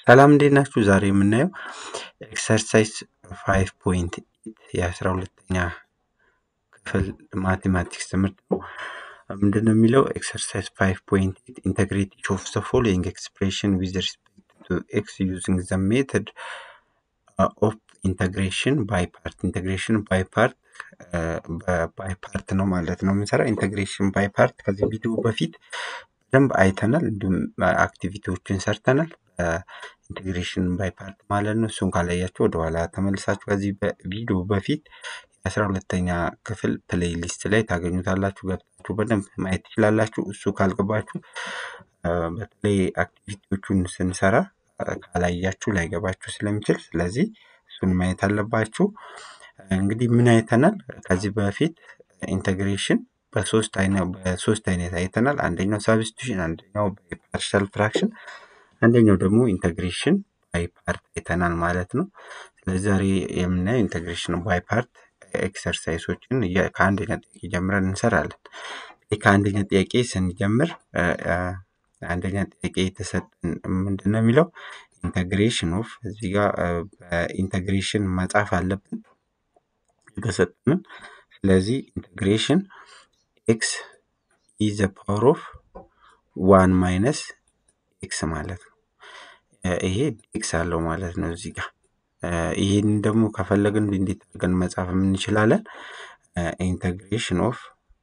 ሰላም እንዴት ናችሁ? ዛሬ የምናየው ኤክሰርሳይዝ ፋይቭ ፖይንት የአስራ ሁለተኛ ክፍል ማቴማቲክስ ትምህርት ነው። ምንድን ነው የሚለው ኤክሰርሳይዝ ፋይቭ ፖይንት ኢንተግሬት ኢች ኦፍ ዘ ፎሎዊንግ ኤክስፕሬሽን ዊዝ ሪስፔክት ቱ ኤክስ ዩዚንግ ዘ ሜተድ ኦፍ ኢንተግሬሽን ባይ ፓርት ኢንተግሬሽን ባይ ፓርት ባይ ፓርት ነው ማለት ነው የምንሰራ ኢንተግሬሽን ባይ ፓርት ከዚህ ቪዲዮ በፊት በደንብ አይተናል እንዲሁም አክቲቪቲዎችን ሰርተናል ኢንቴግሬሽን ባይ ፓርት ማለት ነው እሱን ካላያችሁ ወደኋላ ተመልሳችሁ ከዚህ ቪዲዮ በፊት የአስራ ሁለተኛ ክፍል ፕሌይሊስት ላይ ታገኙታላችሁ ገብታችሁ በደንብ ማየት ትችላላችሁ እሱ ካልገባችሁ በተለይ አክቲቪቲዎቹን ስንሰራ ካላያችሁ ላይገባችሁ ስለሚችል ስለዚህ እሱን ማየት አለባችሁ እንግዲህ ምን አይተናል ከዚህ በፊት ኢንቴግሬሽን በሶስት አይነት በሶስት አይነት አይተናል አንደኛው ሳብስቲቱሽን አንደኛው ፓርሻል ፍራክሽን አንደኛው ደግሞ ኢንተግሬሽን ባይ ፓርት አይተናል ማለት ነው ስለዚህ ዛሬ የምናየው ኢንተግሬሽን ባይ ፓርት ኤክሰርሳይሶችን ከአንደኛ ጥያቄ ጀምረን እንሰራለን ከአንደኛ ጥያቄ ስንጀምር አንደኛ ጥያቄ የተሰጠን ምንድን ነው የሚለው ኢንተግሬሽን ኦፍ እዚህ ጋር በኢንተግሬሽን መጻፍ አለብን የተሰጠንን ስለዚህ ኢንተግሬሽን ኤክስ ኢዘ ፓወር ኦፍ ዋን ማይነስ ኤክስ ማለት ነው ይሄ ኤክስ አለው ማለት ነው እዚህ ጋር ይህን ደግሞ ከፈለግን እንዴት አድርገን መጻፍ እንችላለን ኢንተግሬሽን ኦፍ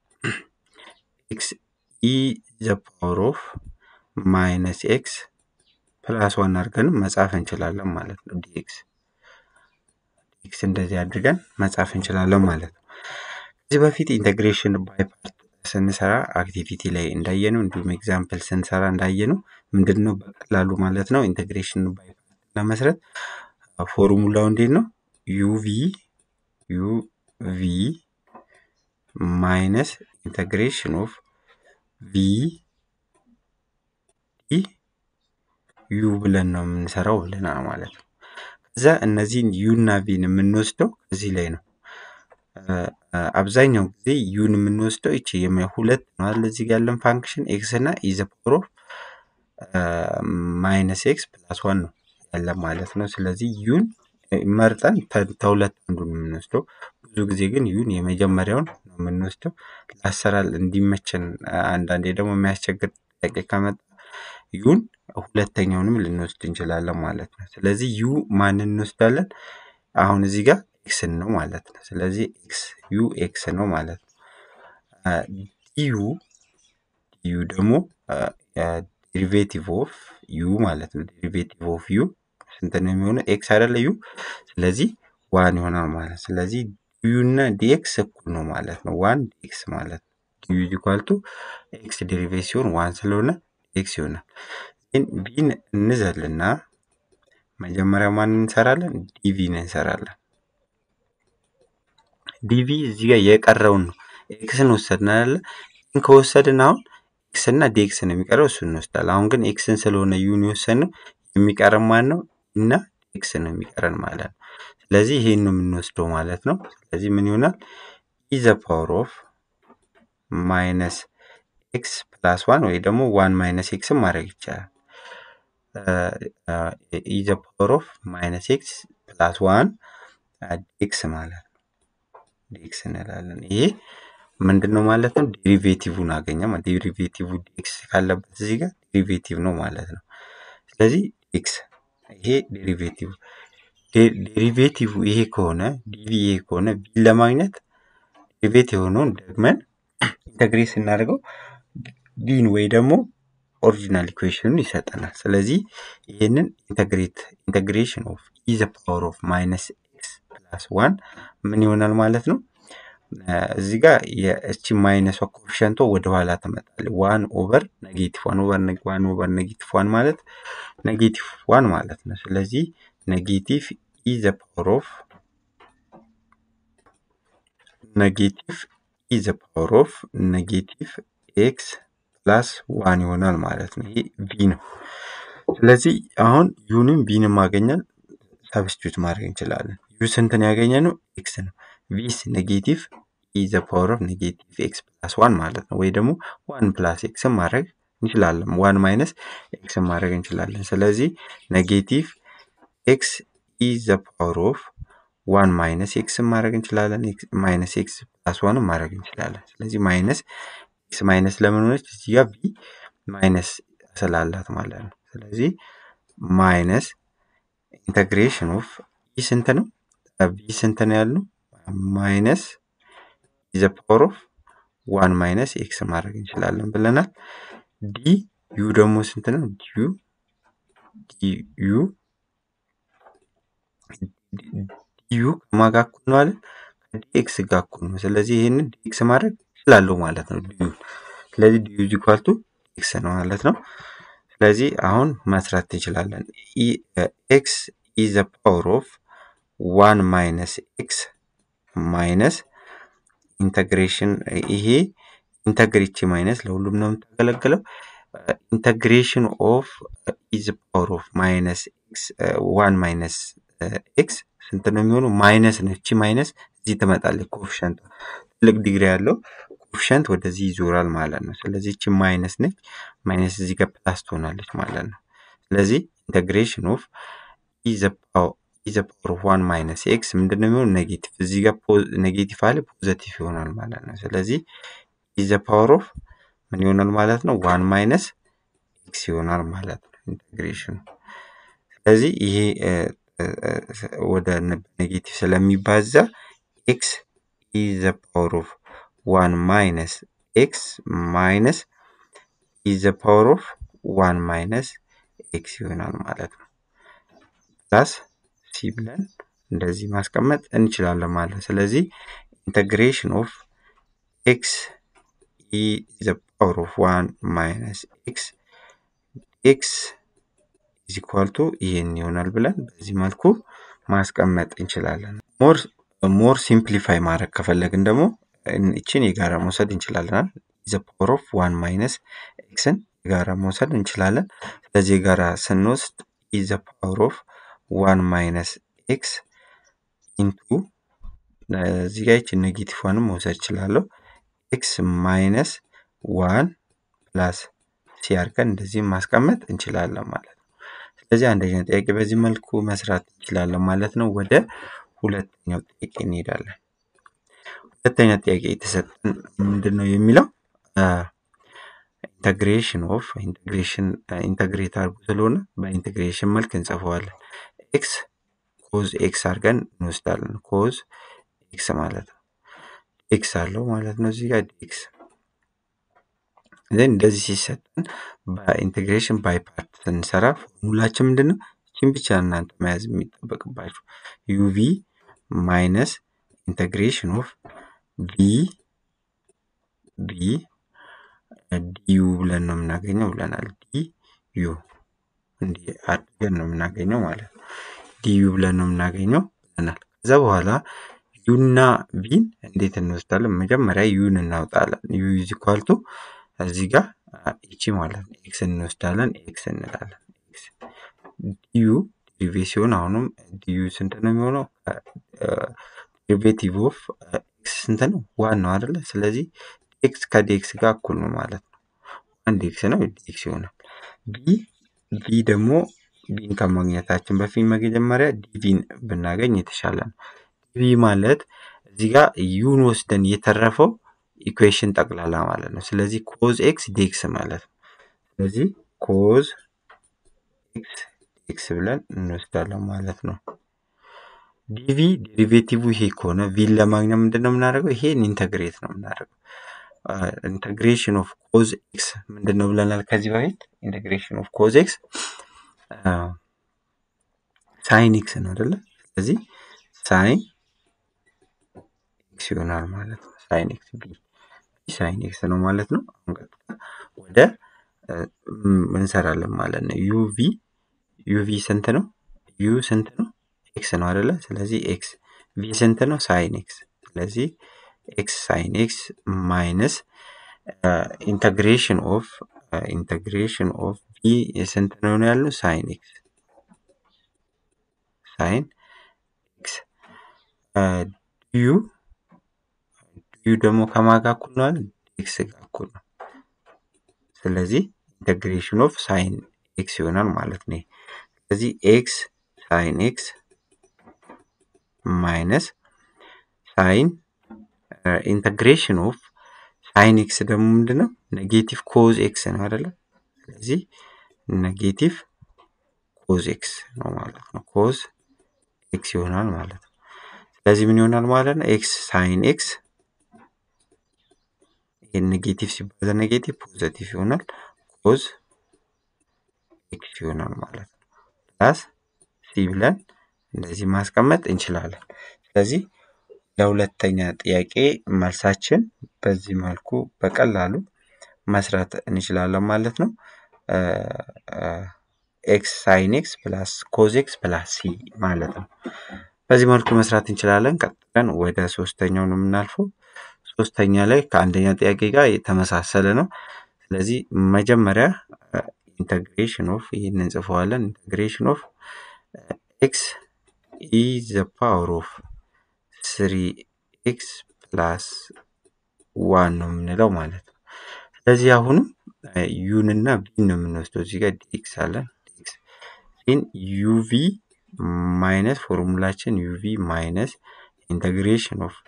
ኤክስ ኢ ዘ ፓወር ኦፍ ማይነስ ኤክስ ፕላስ ዋን አድርገን መጻፍ እንችላለን ማለት ነው ዲኤክስ ኤክስ እንደዚህ አድርገን መጻፍ እንችላለን ማለት ነው ከዚህ በፊት ኢንተግሬሽን ባይ ፓርት ስንሰራ አክቲቪቲ ላይ እንዳየነው እንዲሁም ኤግዛምፕል ስንሰራ እንዳየነው ምንድን ነው በቀላሉ ማለት ነው ኢንቴግሬሽን ባይ ፓርት ለመስረት ፎርሙላው እንዴት ነው ዩቪ ዩቪ ማይነስ ኢንቴግሬሽን ኦፍ ቪ ዩ ብለን ነው የምንሰራው ብለናል ማለት ነው ከዛ እነዚህን ዩ እና ቪን የምንወስደው ከዚህ ላይ ነው አብዛኛው ጊዜ ዩን የምንወስደው ይቺ ሁለት ነው አለ እዚህ ጋር ያለን ፋንክሽን ኤክስ እና ኢዘ ፓወር ኦፍ ማይነስ ኤክስ ፕላስ ዋን ነው ያለ ማለት ነው ስለዚህ ዩን መርጠን ተሁለት አንዱን የምንወስደው ብዙ ጊዜ ግን ዩን የመጀመሪያውን ነው የምንወስደው ለአሰራር እንዲመቸን አንዳንዴ ደግሞ የሚያስቸግር ጥያቄ ከመጣ ዩን ሁለተኛውንም ልንወስድ እንችላለን ማለት ነው ስለዚህ ዩ ማንን እንወስዳለን አሁን እዚህ ጋር ኤክስን ነው ማለት ነው ስለዚህ ኤክስ ዩ ኤክስ ነው ማለት ነው ዲዩ ዲዩ ደግሞ ዴሪቬቲቭ ኦፍ ዩ ማለት ነው ዴሪቬቲቭ ኦፍ ዩ ስንት ነው የሚሆነው ኤክስ አይደለ ዩ ስለዚህ ዋን ይሆናል ማለት ስለዚህ ዲዩ እና ዲኤክስ እኩል ነው ማለት ነው ዋን ዲኤክስ ማለት ነው ዲዩ ኢኳል ቱ ኤክስ ዴሪቬት ሲሆን ዋን ስለሆነ ኤክስ ይሆናል ግን ቢን እንዘልና መጀመሪያ ማን እንሰራለን ዲቪን እንሰራለን ዲቪ እዚህ ጋር የቀረውን ነው ኤክስን ወሰድን አለ ከወሰድን አሁን ኤክስ እና ዲኤክስ ነው የሚቀረው እሱ እንወስዳለን አሁን ግን ኤክስን ስለሆነ ዩን የወሰድነው የሚቀረን ማን ነው እና ኤክስ ነው የሚቀረን ማለት ነው ስለዚህ ይሄን ነው የምንወስደው ማለት ነው ስለዚህ ምን ይሆናል ኢዘ ፓወር ኦፍ ማይነስ ኤክስ ፕላስ ዋን ወይ ደግሞ ዋን ማይነስ ኤክስን ማድረግ ይቻላል ኢዘ ፓወር ኦፍ ማይነስ ኤክስ ፕላስ ዋን ኤክስ ማለት ነው ዲኤክስ እንላለን ይሄ ምንድን ነው ማለት ነው ዴሪቬቲቭን አገኘ ዴሪቬቲቭ ዲኤክስ ካለበት እዚህ ጋር ዴሪቬቲቭ ነው ማለት ነው ስለዚህ ኤክስ ይሄ ዴሪቬቲቭ ዴሪቬቲቭ ይሄ ከሆነ ዲቪ ይሄ ከሆነ ቢን ለማግኘት ዴሪቬት የሆነውን ደግመን ኢንተግሬት ስናደርገው ቢን ወይ ደግሞ ኦሪጂናል ኢኩዌሽኑን ይሰጠናል ስለዚህ ይህንን ኢንተግሬት ኢንተግሬሽን ኦፍ ኢዘ ፓወር ኦፍ ማይነስ ኤክስ ፕላስ ዋን ምን ይሆናል ማለት ነው እዚህ ጋር የእቺ ማይነሷ ኮፊሸንቶ ወደኋላ ትመጣል ዋን ኦቨር ኔጌቲቭ ዋን ኦቨር ዋን ኦቨር ኔጌቲቭ ዋን ማለት ኔጌቲቭ ዋን ማለት ነው ስለዚህ ኔጌቲቭ ኢዘ ፓወር ኦፍ ኔጌቲቭ ኢዘ ፓወር ኦፍ ኔጌቲቭ ኤክስ ፕላስ ዋን ይሆናል ማለት ነው ይሄ ቪ ነው ስለዚህ አሁን ዩንም ቢንም ማገኘን ሰብስቲዩት ማድረግ እንችላለን ዩ ስንትን ያገኘ ነው ኤክስ ነው ቪስ ኔጌቲቭ ኢዘ ፓወር ኦፍ ኔጌቲቭ ኤክስ ፕላስ ዋን ማለት ነው ወይ ደግሞ ዋን ፕላስ ኤክስን ማድረግ እንችላለን። ዋን ማይነስ ኤክስ ማድረግ እንችላለን። ስለዚህ ኔጌቲቭ ኤክስ ኢ ዘ ፓወር ኦፍ ዋን ማይነስ ኤክስ ማድረግ እንችላለን። ማይነስ ኤክስ ፕላስ ዋን ማድረግ እንችላለን። ስለዚህ ማይነስ ኤክስ ማይነስ ለምን ሆነች? እዚህ ጋር ቢ ማይነስ ስላላት ማለት ነው። ስለዚህ ማይነስ ኢንተግሬሽን ኦፍ ኢ ስንት ነው? ቢ ስንት ነው ያልነው? ማይነስ ዘ ፓወር ኦፍ ዋን ማይነስ ኤክስ ማድረግ እንችላለን ብለናል። ዲ ዩ ደግሞ ስንት ነው? ዲዩ ዲዩ ዲዩ ከማን ጋር እኩል ነው አለን? ከዲኤክስ ጋር እኩል ነው። ስለዚህ ይህንን ዲኤክስ ማድረግ እችላለሁ ማለት ነው ዲዩ። ስለዚህ ዲዩ ኢዝ ኢኳል ቱ ኤክስ ነው ማለት ነው። ስለዚህ አሁን መስራት እንችላለን። ኤክስ ኢ ዘ ፓወር ኦፍ ዋን ማይነስ ኤክስ ማይነስ ኢንተግሬሽን ይሄ ኢንተግሬቺ ማይነስ ለሁሉም ነው የምታገለግለው። ኢንተግሬሽን ኦፍ ኢዝ ፓወር ኦፍ ማይነስ ኤክስ ዋን ማይነስ ኤክስ ስንት ነው የሚሆነው? ማይነስ ነው። እቺ ማይነስ እዚህ ትመጣለች። ኮፊሸንት ትልቅ ዲግሪ ያለው ኮፊሸንት ወደዚህ ይዞራል ማለት ነው። ስለዚህ እቺ ማይነስ ነች። ማይነስ እዚህ ጋር ፕላስ ትሆናለች ማለት ነው። ስለዚህ ኢንተግሬሽን ኦፍ ኢዘ ፓወር ኦፍ ዋን ማይነስ ኤክስ ምንድን ነው የሚሆነው? ኔጌቲቭ እዚህ ጋር ኔጌቲቭ አለ ፖዘቲቭ ይሆናል ማለት ነው። ስለዚህ ኢዘ ፓወር ኦፍ ምን ይሆናል ማለት ነው? ዋን ማይነስ ኤክስ ይሆናል ማለት ነው ኢንቴግሬሽኑ። ስለዚህ ይሄ ወደ ኔጌቲቭ ስለሚባዛ ኤክስ ኢዘ ፓወር ኦፍ ዋን ማይነስ ኤክስ ማይነስ ኢዘ ፓወር ኦፍ ዋን ማይነስ ኤክስ ይሆናል ማለት ነው። ፕላስ ሲ ብለን እንደዚህ ማስቀመጥ እንችላለን ማለት ነው። ስለዚህ ኢንተግሬሽን ኦፍ ኤክስ ኢ ዘ ፓወር ኦፍ ዋን ማይነስ ኤክስ ኤክስ ኢዝ ኢኳል ቱ ይሄን ይሆናል ብለን በዚህ መልኩ ማስቀመጥ እንችላለን። ሞር ሞር ሲምፕሊፋይ ማድረግ ከፈለግን ደግሞ እችን የጋራ መውሰድ እንችላለን። ዘ ፓወር ኦፍ ዋን ማይነስ ኤክስን የጋራ መውሰድ እንችላለን። ስለዚህ የጋራ ስንወስድ ኢዘ ፓወር ኦፍ ዋን ማይነስ ኤክስ ኢንቱ እዚህ ጋር ይችን ኔጌቲቭ ዋንም መውሰድ እችላለሁ። ኤክስ ማይነስ ዋን ፕላስ ሲ አድርገን እንደዚህ ማስቀመጥ እንችላለን ማለት ነው። ስለዚህ አንደኛ ጥያቄ በዚህ መልኩ መስራት እንችላለን ማለት ነው። ወደ ሁለተኛው ጥያቄ እንሄዳለን። ሁለተኛ ጥያቄ የተሰጠን ምንድን ነው የሚለው ኢንተግሬሽን ኦፍ ኢንተግሬሽን ኢንተግሬት አድርጎ ስለሆነ በኢንተግሬሽን መልክ እንጽፈዋለን። ኤክስ ኮዝ ኤክስ አድርገን እንወስዳለን። ኮዝ ኤክስ ማለት ነው። ኤክስ አለው ማለት ነው እዚህ ጋር ኤክስ ዘን እንደዚህ ሲሰጠን በኢንቴግሬሽን ባይ ፓርት ስንሰራ ፎርሙላችን ምንድን ነው? ይችን ብቻ እናንተ መያዝ የሚጠበቅባችሁ ዩቪ ማይነስ ኢንቴግሬሽን ኦፍ ቪ ቪ ዲዩ ብለን ነው የምናገኘው ብለናል። ዲ ዩ እንዲህ አድርገን ነው የምናገኘው ማለት ነው። ዲዩ ብለን ነው የምናገኘው ብለናል። ከዛ በኋላ ዩና ቪን እንዴት እንወስዳለን? መጀመሪያ ዩን እናውጣለን። ዩ ኢዝ ኢኳል ቱ እዚህ ጋር ይቺ ማለት ነው ኤክስ እንወስዳለን። ኤክስ እንላለን። ኤክስ ዲዩ ዲሪቬት ሲሆን አሁንም ዲዩ ስንት ነው የሚሆነው? ዴሪቬቲቭ ኦፍ ኤክስ ስንት ነው? ዋን ነው አይደለ? ስለዚህ ኤክስ ከዲኤክስ ጋር እኩል ነው ማለት ነው። ዋን ዲኤክስ ነው ዲኤክስ ይሆናል። ቢ ቢ ደግሞ ቢን ከማግኘታችን በፊት መጀመሪያ ዲቪን ብናገኝ የተሻለ ነው። ዲቪ ማለት እዚህ ጋር ዩን ወስደን የተረፈው ኢኩዌሽን ጠቅላላ ማለት ነው። ስለዚህ ኮዝ ኤክስ ዲኤክስ ማለት ነው። ስለዚህ ኮዝ ኤክስ ዲኤክስ ብለን እንወስዳለን ማለት ነው። ዲቪ ዴሪቬቲቭ ይሄ ከሆነ ቪን ለማግኘት ምንድን ነው የምናደርገው? ይሄን ኢንተግሬት ነው የምናደርገው። ኢንተግሬሽን ኦፍ ኮዝ ኤክስ ምንድን ነው ብለናል ከዚህ በፊት ኢንተግሬሽን ኦፍ ኮዝ ኤክስ ሳይን ኤክስ ነው አይደለ? ስለዚህ ሳይን ኤክስ ይሆናል ማለት ነው። ሳይን ኤክስ ቢ ሳይን ኤክስ ነው ማለት ነው። አሁን ቀጥታ ወደ እንሰራለን ማለት ነው። ዩቪ ዩቪ ስንት ነው? ዩ ስንት ነው? ኤክስ ነው አይደለ? ስለዚህ ኤክስ ቪ ስንት ነው? ሳይን ኤክስ ስለዚህ ኤክስ ሳይን ኤክስ ማይነስ ኢንተግሬሽን ኦፍ ኢንተግሬሽን ኦፍ ቪ ስንት ነው ያለው? ሳይን ኤክስ ሳይን ኤክስ ዩ ዩ ደግሞ ከማን ጋር እኩል ነው አለ? ኤክስ ጋር እኩል ነው። ስለዚህ ኢንተግሬሽን ኦፍ ሳይን ኤክስ ይሆናል ማለት ነው። ስለዚህ ኤክስ ሳይን ኤክስ ማይነስ ሳይን ኢንተግሬሽን ኦፍ ሳይን ኤክስ ደግሞ ምንድነው? ኔጌቲቭ ኮዝ ኤክስ ነው አይደለ? ስለዚህ ኔጌቲቭ ኮዝ ኤክስ ነው ማለት ነው። ኮዝ ኤክስ ይሆናል ማለት ነው። ስለዚህ ምን ይሆናል ማለት ነው? ኤክስ ሳይን ኤክስ ይህን ኔጌቲቭ ሲባዛ ኔጌቲቭ ፖዘቲቭ ይሆናል። ኮዝ ኤክስ ይሆናል ማለት ነው። ፕላስ ሲ ብለን እንደዚህ ማስቀመጥ እንችላለን። ስለዚህ ለሁለተኛ ጥያቄ መልሳችን በዚህ መልኩ በቀላሉ መስራት እንችላለን ማለት ነው። ኤክስ ሳይን ኤክስ ፕላስ ኮዝ ኤክስ ፕላስ ሲ ማለት ነው። በዚህ መልኩ መስራት እንችላለን። ቀጥለን ወደ ሶስተኛው ነው የምናልፈው። ሶስተኛ ላይ ከአንደኛ ጥያቄ ጋር የተመሳሰለ ነው። ስለዚህ መጀመሪያ ኢንተግሬሽን ኦፍ ይህን እንጽፈዋለን። ኢንተግሬሽን ኦፍ ኤክስ ኢ ዘ ፓወር ኦፍ ስሪ ኤክስ ፕላስ ዋን ነው የምንለው ማለት ነው። ስለዚህ አሁንም ዩን እና ቪን ነው የምንወስደው። እዚህ ጋር ዲኤክስ አለን። ዲኤክስ ግን ዩቪ ማይነስ ፎርሙላችን ዩቪ ማይነስ ኢንተግሬሽን ኦፍ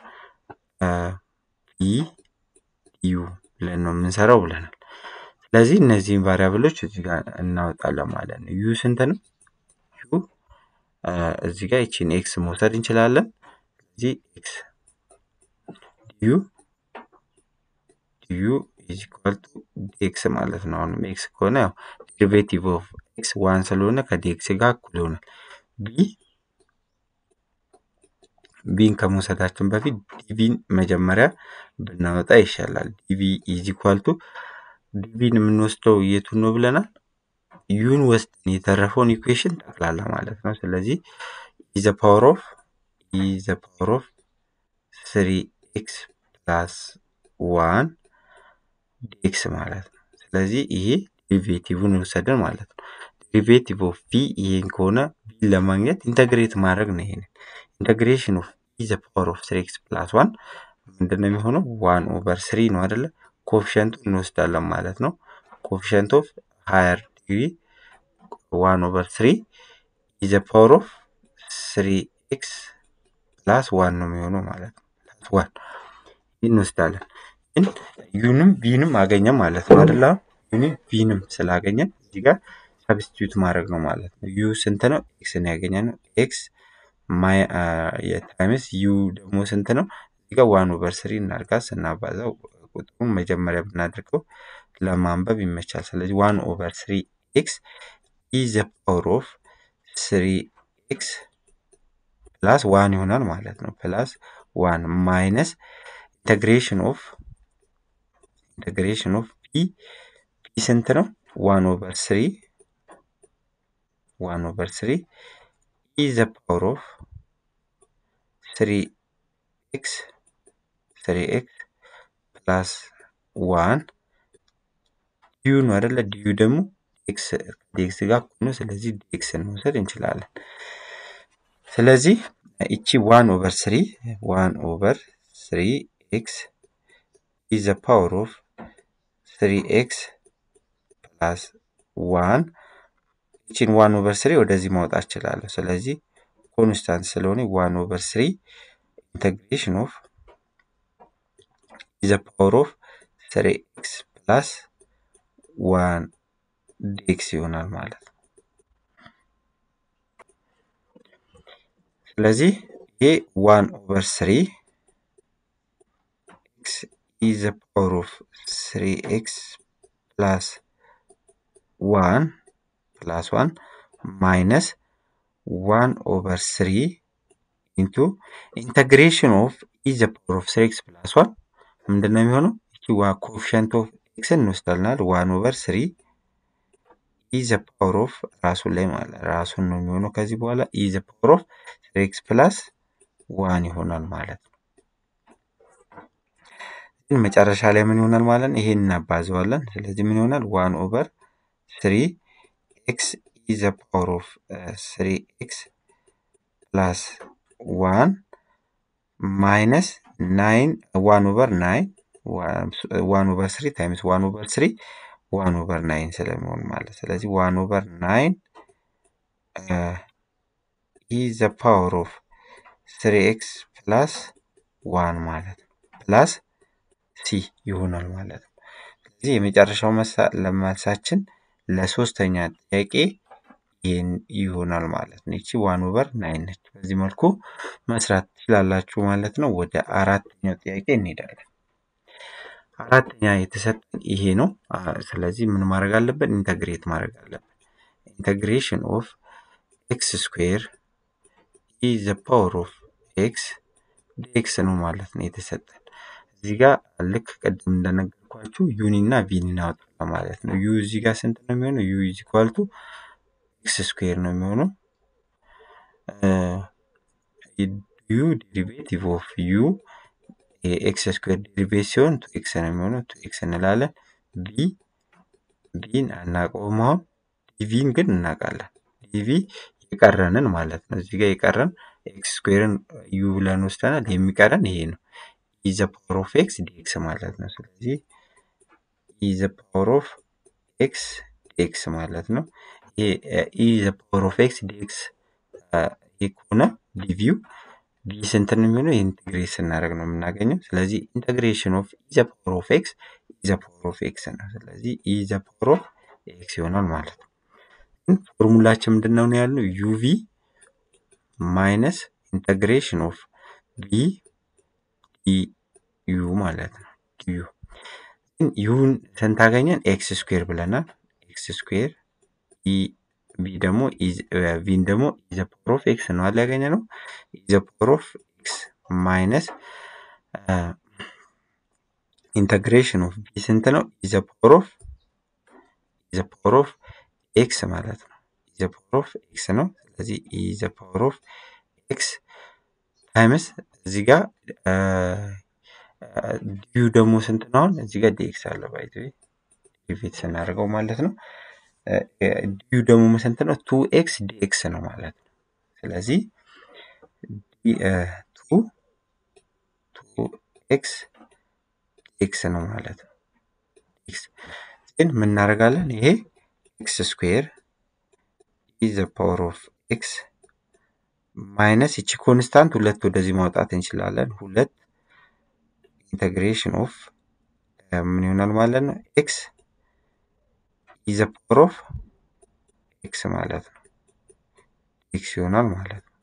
ቪ ዩ ብለን ነው የምንሰራው ብለናል። ስለዚህ እነዚህን ቫሪያብሎች እዚህ ጋር እናወጣለን ማለት ነው። ዩ ስንት ነው? ዩ እዚህ ጋር ይቺን ኤክስ መውሰድ እንችላለን። ስለዚህ ኤክስ ዩ ዩ ኢዝ ኢኳል ቱ ዲኤክስ ማለት ነው። አሁንም ኤክስ ከሆነ ያው ዴሪቬቲቭ ኦፍ ኤክስ ዋን ስለሆነ ከዲኤክስ ጋር እኩል ይሆናል። ቢ ቢን ከመውሰዳችን በፊት ዲቪን መጀመሪያ ብናወጣ ይሻላል። ዲቪ ኢዝ ኢኳል ቱ ዲቪን የምንወስደው የቱን ነው ብለናል? ዩን ወስደን የተረፈውን ኢኩዌሽን ጠቅላላ ማለት ነው። ስለዚህ ኢዘ ፓወር ኦፍ ኢዘ ፓወር ኦፍ ስሪ ኤክስ ፕላስ ዋን ዲኤክስ ማለት ነው። ስለዚህ ይሄ ዴሪቬቲቭን ወሰድን ማለት ነው። ዴሪቬቲቭ ኦፍ ቪ ይሄን ከሆነ ቪን ለማግኘት ኢንተግሬት ማድረግ ነው። ይሄንን ኢንተግሬሽን ኦፍ ኢዘ ፓወር ኦፍ ስሪ ኤክስ ፕላስ ዋን ምንድን ነው የሚሆነው? ዋን ኦቨር ስሪ ነው አይደለ? ኮፊሸንቱ እንወስዳለን ማለት ነው። ኮፊሸንት ኦፍ ሃየር ዲግሪ ዋን ኦቨር ስሪ ኢዘ ፓወር ኦፍ ስሪ ኤክስ ፕላስ ዋን ነው የሚሆነው ማለት ነው። ፕላስ ዋን እንወስዳለን። ግን ዩንም ቪንም አገኘን ማለት ነው አይደለ? ዩንም ቪንም ስላገኘን እዚህ ጋር ሰብስቲዩት ማድረግ ነው ማለት ነው። ዩ ስንት ነው? ኤክስ ነው ያገኘነው። ኤክስ ታይምስ ዩ ደግሞ ስንት ነው? እዚህ ጋር ዋን ኦቨር ስሪ እናድርጋ ስናባዛው ቁጥሩን መጀመሪያ ብናደርገው ለማንበብ ይመቻል። ስለዚህ ዋን ኦቨር ስሪ ኤክስ ኢዘ ፓወር ኦፍ ስሪ ኤክስ ፕላስ ዋን ይሆናል ማለት ነው። ፕላስ ዋን ማይነስ ኢንተግሬሽን ኦፍ ኢንተግሬሽን ኦፍ ፒ ፒ ስንት ነው? ዋን ኦቨር ስሪ ዋን ኦቨር ስሪ ኢዘ ፓወር ኦፍ ስሪ ኤክስ ስሪ ኤክስ ፕላስ ዋን ዲዩ ነው አይደለ? ዲዩ ደግሞ ኤክስ ዲኤክስ ጋር እኩል ነው። ስለዚህ ዲኤክስን መውሰድ እንችላለን። ስለዚህ እቺ ዋን ኦቨር ስሪ ዋን ኦቨር ስሪ ኤክስ ኢዝ ዘ ፓወር ኦፍ ስሪ ኤክስ ፕላስ ዋን እቺን ዋን ኦቨር ስሪ ወደዚህ ማውጣት እችላለሁ። ስለዚህ ኮንስታንት ስለሆነ ዋን ኦቨር ስሪ ኢንተግሬሽን ኦፍ ኢዝ ዘ ፓወር ኦፍ ስሪ ኤክስ ፕላስ ዋን ዲኤክስ ይሆናል ማለት ነው። ስለዚህ ይሄ ዋን ኦቨር ስሪ ኤክስ ኢዝ ዘ ፓወር ኦፍ ስሪ ኤክስ ፕላስ ዋን ፕላስ ዋን ማይነስ ዋን ኦቨር ስሪ ኢንቱ ኢንተግሬሽን ኦፍ ኢዝ ዘ ፓወር ኦፍ ስሪ ኤክስ ፕላስ ዋን ምንድን ነው የሚሆነው? ይቺ ኮፊሸንት ኦፍ ኤክስን እንወስዳልናል ዋን ኦቨር ስሪ ኢዘ ፓወር ኦፍ ራሱን ላይ ማለት ራሱን ነው የሚሆነው። ከዚህ በኋላ ኢዘ ፓወር ኦፍ ስሪ ኤክስ ፕላስ ዋን ይሆናል ማለት ነው። ግን መጨረሻ ላይ ምን ይሆናል ማለት ነው? ይሄን እናባዘዋለን። ስለዚህ ምን ይሆናል? ዋን ኦቨር ስሪ ኤክስ ኢዘ ፓወር ኦፍ ስሪ ኤክስ ፕላስ ዋን ማይነስ ናይን ዋን ኦቨር ናይን ዋን ኦቨር ስሪ ታይምስ ዋን ኦቨር ስሪ ዋን ኦቨር ናይን ስለሚሆን ማለት ስለዚህ ዋን ኦቨር ናይን ኢ ዘ ፓወር ኦፍ ስሪ ኤክስ ፕላስ ዋን ማለት ነው ፕላስ ሲ ይሆናል ማለት ነው። ስለዚህ የመጨረሻው መልሳችን ለሶስተኛ ጥያቄ ይህን ይሆናል ማለት ነው። ይቺ ዋን ኦቨር ናይን ነች። በዚህ መልኩ መስራት ትችላላችሁ ማለት ነው። ወደ አራተኛው ጥያቄ እንሄዳለን። አራተኛ የተሰጠን ይሄ ነው። ስለዚህ ምን ማድረግ አለብን? ኢንተግሬት ማድረግ አለብን። ኢንተግሬሽን ኦፍ ኤክስ ስኩዌር ኢ ዘ ፓወር ኦፍ ኤክስ ዲኤክስ ነው ማለት ነው የተሰጠን። እዚህ ጋር ልክ ቅድም እንደነገርኳችሁ ዩኒ እና ቪን እናወጣለን ማለት ነው። ዩ እዚህ ጋር ስንት ነው የሚሆነው? ዩ ኢዝ ኢኳል ቱ ኤክስ ስኩዌር ነው የሚሆነው። ዩ ዴሪቬቲቭ ኦፍ ዩ የኤክስ ስኩዌር ዴሪቬት ሲሆን ቱ ኤክስ ነው የሚሆነው። ቱ ኤክስ እንላለን። ቪ ቪን አናውቀውም አሁን ዲቪን ግን እናውቃለን። ዲቪ የቀረንን ማለት ነው። እዚህ ጋር የቀረን ኤክስ ስኩዌርን ዩ ብለን ወስደናል። የሚቀረን ይሄ ነው። ኢዘ ፓወር ኦፍ ኤክስ ዲኤክስ ማለት ነው። ስለዚህ ኢዘ ፓወር ኦፍ ኤክስ ዲኤክስ ማለት ነው። ኢዘ ፓወር ኦፍ ኤክስ ዲኤክስ ይህ ከሆነ ዲቪው ዲ ስንት ነው የሚሆነው? ኢንቴግሬት ስናደርግ ነው የምናገኘው። ስለዚህ ኢንቴግሬሽን ኦፍ ኢዘ ፓወር ኦፍ ኤክስ ኢዘ ፓወር ኦፍ ኤክስ ነው። ስለዚህ ኢዘ ፓወር ኦፍ ኤክስ ይሆናል ማለት ነው። ፎርሙላችን ምንድን ነው ያልነው? ዩቪ ማይነስ ኢንቴግሬሽን ኦፍ ቪ ዩ ማለት ነው። ዩ ዩን ስንት አገኘን? ኤክስ ስኩዌር ብለናል። ኤክስ ስኩዌር ቪ ደግሞ ቪን ደግሞ ኢዘ ፓወር ኦፍ ኤክስ ነው አለ ያገኘ ነው። ኢዘ ፓወር ኦፍ ኤክስ ማይነስ ኢንተግሬሽን ኦፍ ቪ ስንት ነው? ኢዘ ፓወር ኦፍ ኢዘ ፓወር ኦፍ ኤክስ ማለት ነው። ኢዘ ፓወር ኦፍ ኤክስ ነው። ስለዚህ ኢዘ ፓወር ኦፍ ኤክስ ታይምስ እዚህ ጋር ዲዩ ደግሞ ስንት ነው? አሁን እዚህ ጋር ዲኤክስ አለ ባይዘ ዲቪት ስናደርገው ማለት ነው። ዲዩ ደግሞ ስንት ነው? ቱ ኤክስ ዲኤክስ ነው ማለት ነው። ስለዚህ ቱ ቱ ኤክስ ኤክስ ነው ማለት ነው። ኤክስ ግን ምን እናደርጋለን? ይሄ ኤክስ ስኩዌር ኢዘ ፓወር ኦፍ ኤክስ ማይነስ ይቺ ኮንስታንት ሁለት ወደዚህ ማውጣት እንችላለን። ሁለት ኢንተግሬሽን ኦፍ ምን ይሆናል ማለት ነው? ኤክስ ኢዘ ፓወር ኦፍ ኤክስ ማለት ነው። ኤክስ ይሆናል ማለት ነው።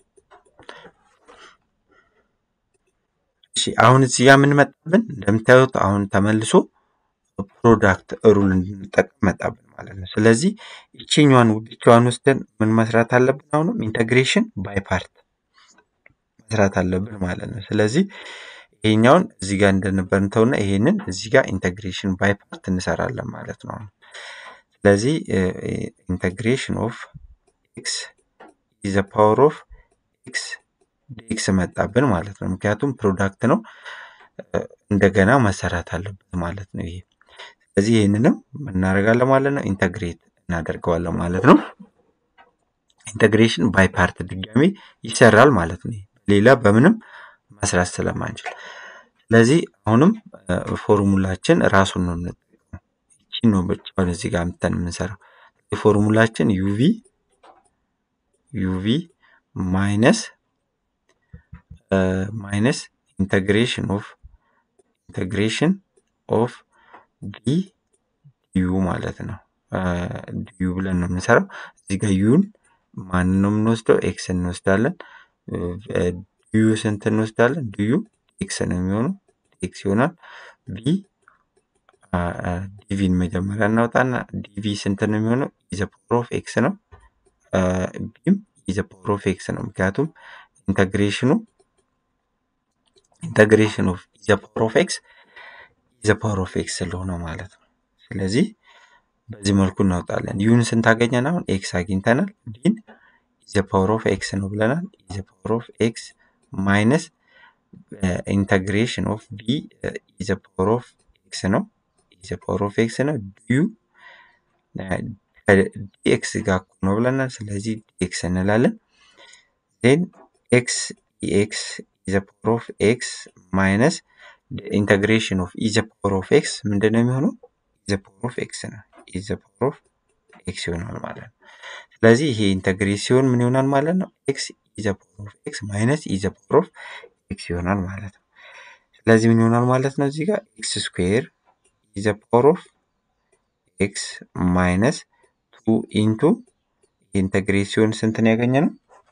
እሺ አሁን እዚህ ጋር ምን መጣብን? እንደምታዩት አሁን ተመልሶ ፕሮዳክት ሩል እንድንጠቀም መጣብን ማለት ነው። ስለዚህ ይችኛዋን ብቻዋን ወስደን ምን መስራት አለብን? አሁንም ኢንተግሬሽን ባይ ፓርት መስራት አለብን ማለት ነው። ስለዚህ ይሄኛውን እዚህ ጋር እንደነበር እንተውና ይሄንን እዚህ ጋር ኢንተግሬሽን ባይ ፓርት እንሰራለን ማለት ነው። ስለዚህ ኢንተግሬሽን ኦፍ ኤክስ ኢዘ ፓወር ኦፍ ኤክስ ዲኤክስ መጣብን ማለት ነው። ምክንያቱም ፕሮዳክት ነው እንደገና መሰራት አለበት ማለት ነው ይሄ። ስለዚህ ይህንንም እናደርጋለን ማለት ነው፣ ኢንተግሬት እናደርገዋለን ማለት ነው። ኢንተግሬሽን ባይ ፓርት ድጋሚ ይሰራል ማለት ነው። ሌላ በምንም መስራት ስለማንችል ስለዚህ አሁንም ፎርሙላችን ራሱን ነው የምንጠቀመው። ይቺን ነው ብቻውን እዚህ ጋር አምጥተን የምንሰራው። ፎርሙላችን ዩቪ ዩቪ ማይነስ ማይነስ ኢንተግሬሽን ኦፍ ኢንተግሬሽን ኦፍ ዲ ዲዩ ማለት ነው። ዲዩ ብለን ነው የምንሰራው። እዚህ ጋር ዩን ማንን ነው የምንወስደው? ኤክስ እንወስዳለን። ዲዩ ስንት እንወስዳለን? ዲዩ ኤክስ ነው የሚሆነው። ኤክስ ይሆናል። ቪ ዲቪን መጀመሪያ እናውጣና ዲቪ ስንት ነው የሚሆነው? ኢዘ ፓወር ኦፍ ኤክስ ነው። ቢም ኢዘ ፓወር ኦፍ ኤክስ ነው። ምክንያቱም ኢንተግሬሽኑ ኢንተግሬሽን ኦፍ ኢዘ ፓወር ኦፍ ኤክስ ኢዘ ፓወር ኦፍ ኤክስ ስለሆነ ማለት ነው። ስለዚህ በዚህ መልኩ እናውጣለን። ዩን ስንት አገኘን? አሁን ኤክስ አግኝተናል። ቢን ኢዘ ፓወር ኦፍ ኤክስ ነው ብለናል። ኢዘ ፓወር ኦፍ ኤክስ ማይነስ ኢንተግሬሽን ኦፍ ቢ ኢዘ ፓወር ኦፍ ኤክስ ነው። ኢዘ ፓወር ኦፍ ኤክስ ነው። ዲዩ ዲኤክስ ጋር እኮ ነው ብለናል። ስለዚህ ዲኤክስ እንላለን። ዜን ኤክስ ኢኤክስ ኢዘ ፓወር ኦፍ ኤክስ ማይነስ ኢንተግሬሽን ኦፍ ኢዘ ፓወር ኦፍ ኤክስ ምንድን ነው የሚሆነው? ኢዘ ፓወር ኦፍ ኤክስ ነው። ኢዝ ዘ ፓወር ኦፍ ኤክስ ይሆናል ማለት ነው። ስለዚህ ይሄ ኢንተግሬት ሲሆን ምን ይሆናል ማለት ነው? ኤክስ ኢዝ ዘ ፓወር ኦፍ ኤክስ ማይነስ ኢዝ ዘ ፓወር ኦፍ ኤክስ ይሆናል ማለት ነው። ስለዚህ ምን ይሆናል ማለት ነው? እዚህ ጋር ኤክስ ስኩዌር ኢዝ ዘ ፓወር ኦፍ ኤክስ ማይነስ ቱ ኢንቱ ኢንተግሬት ሲሆን ስንትን ያገኘ ነው?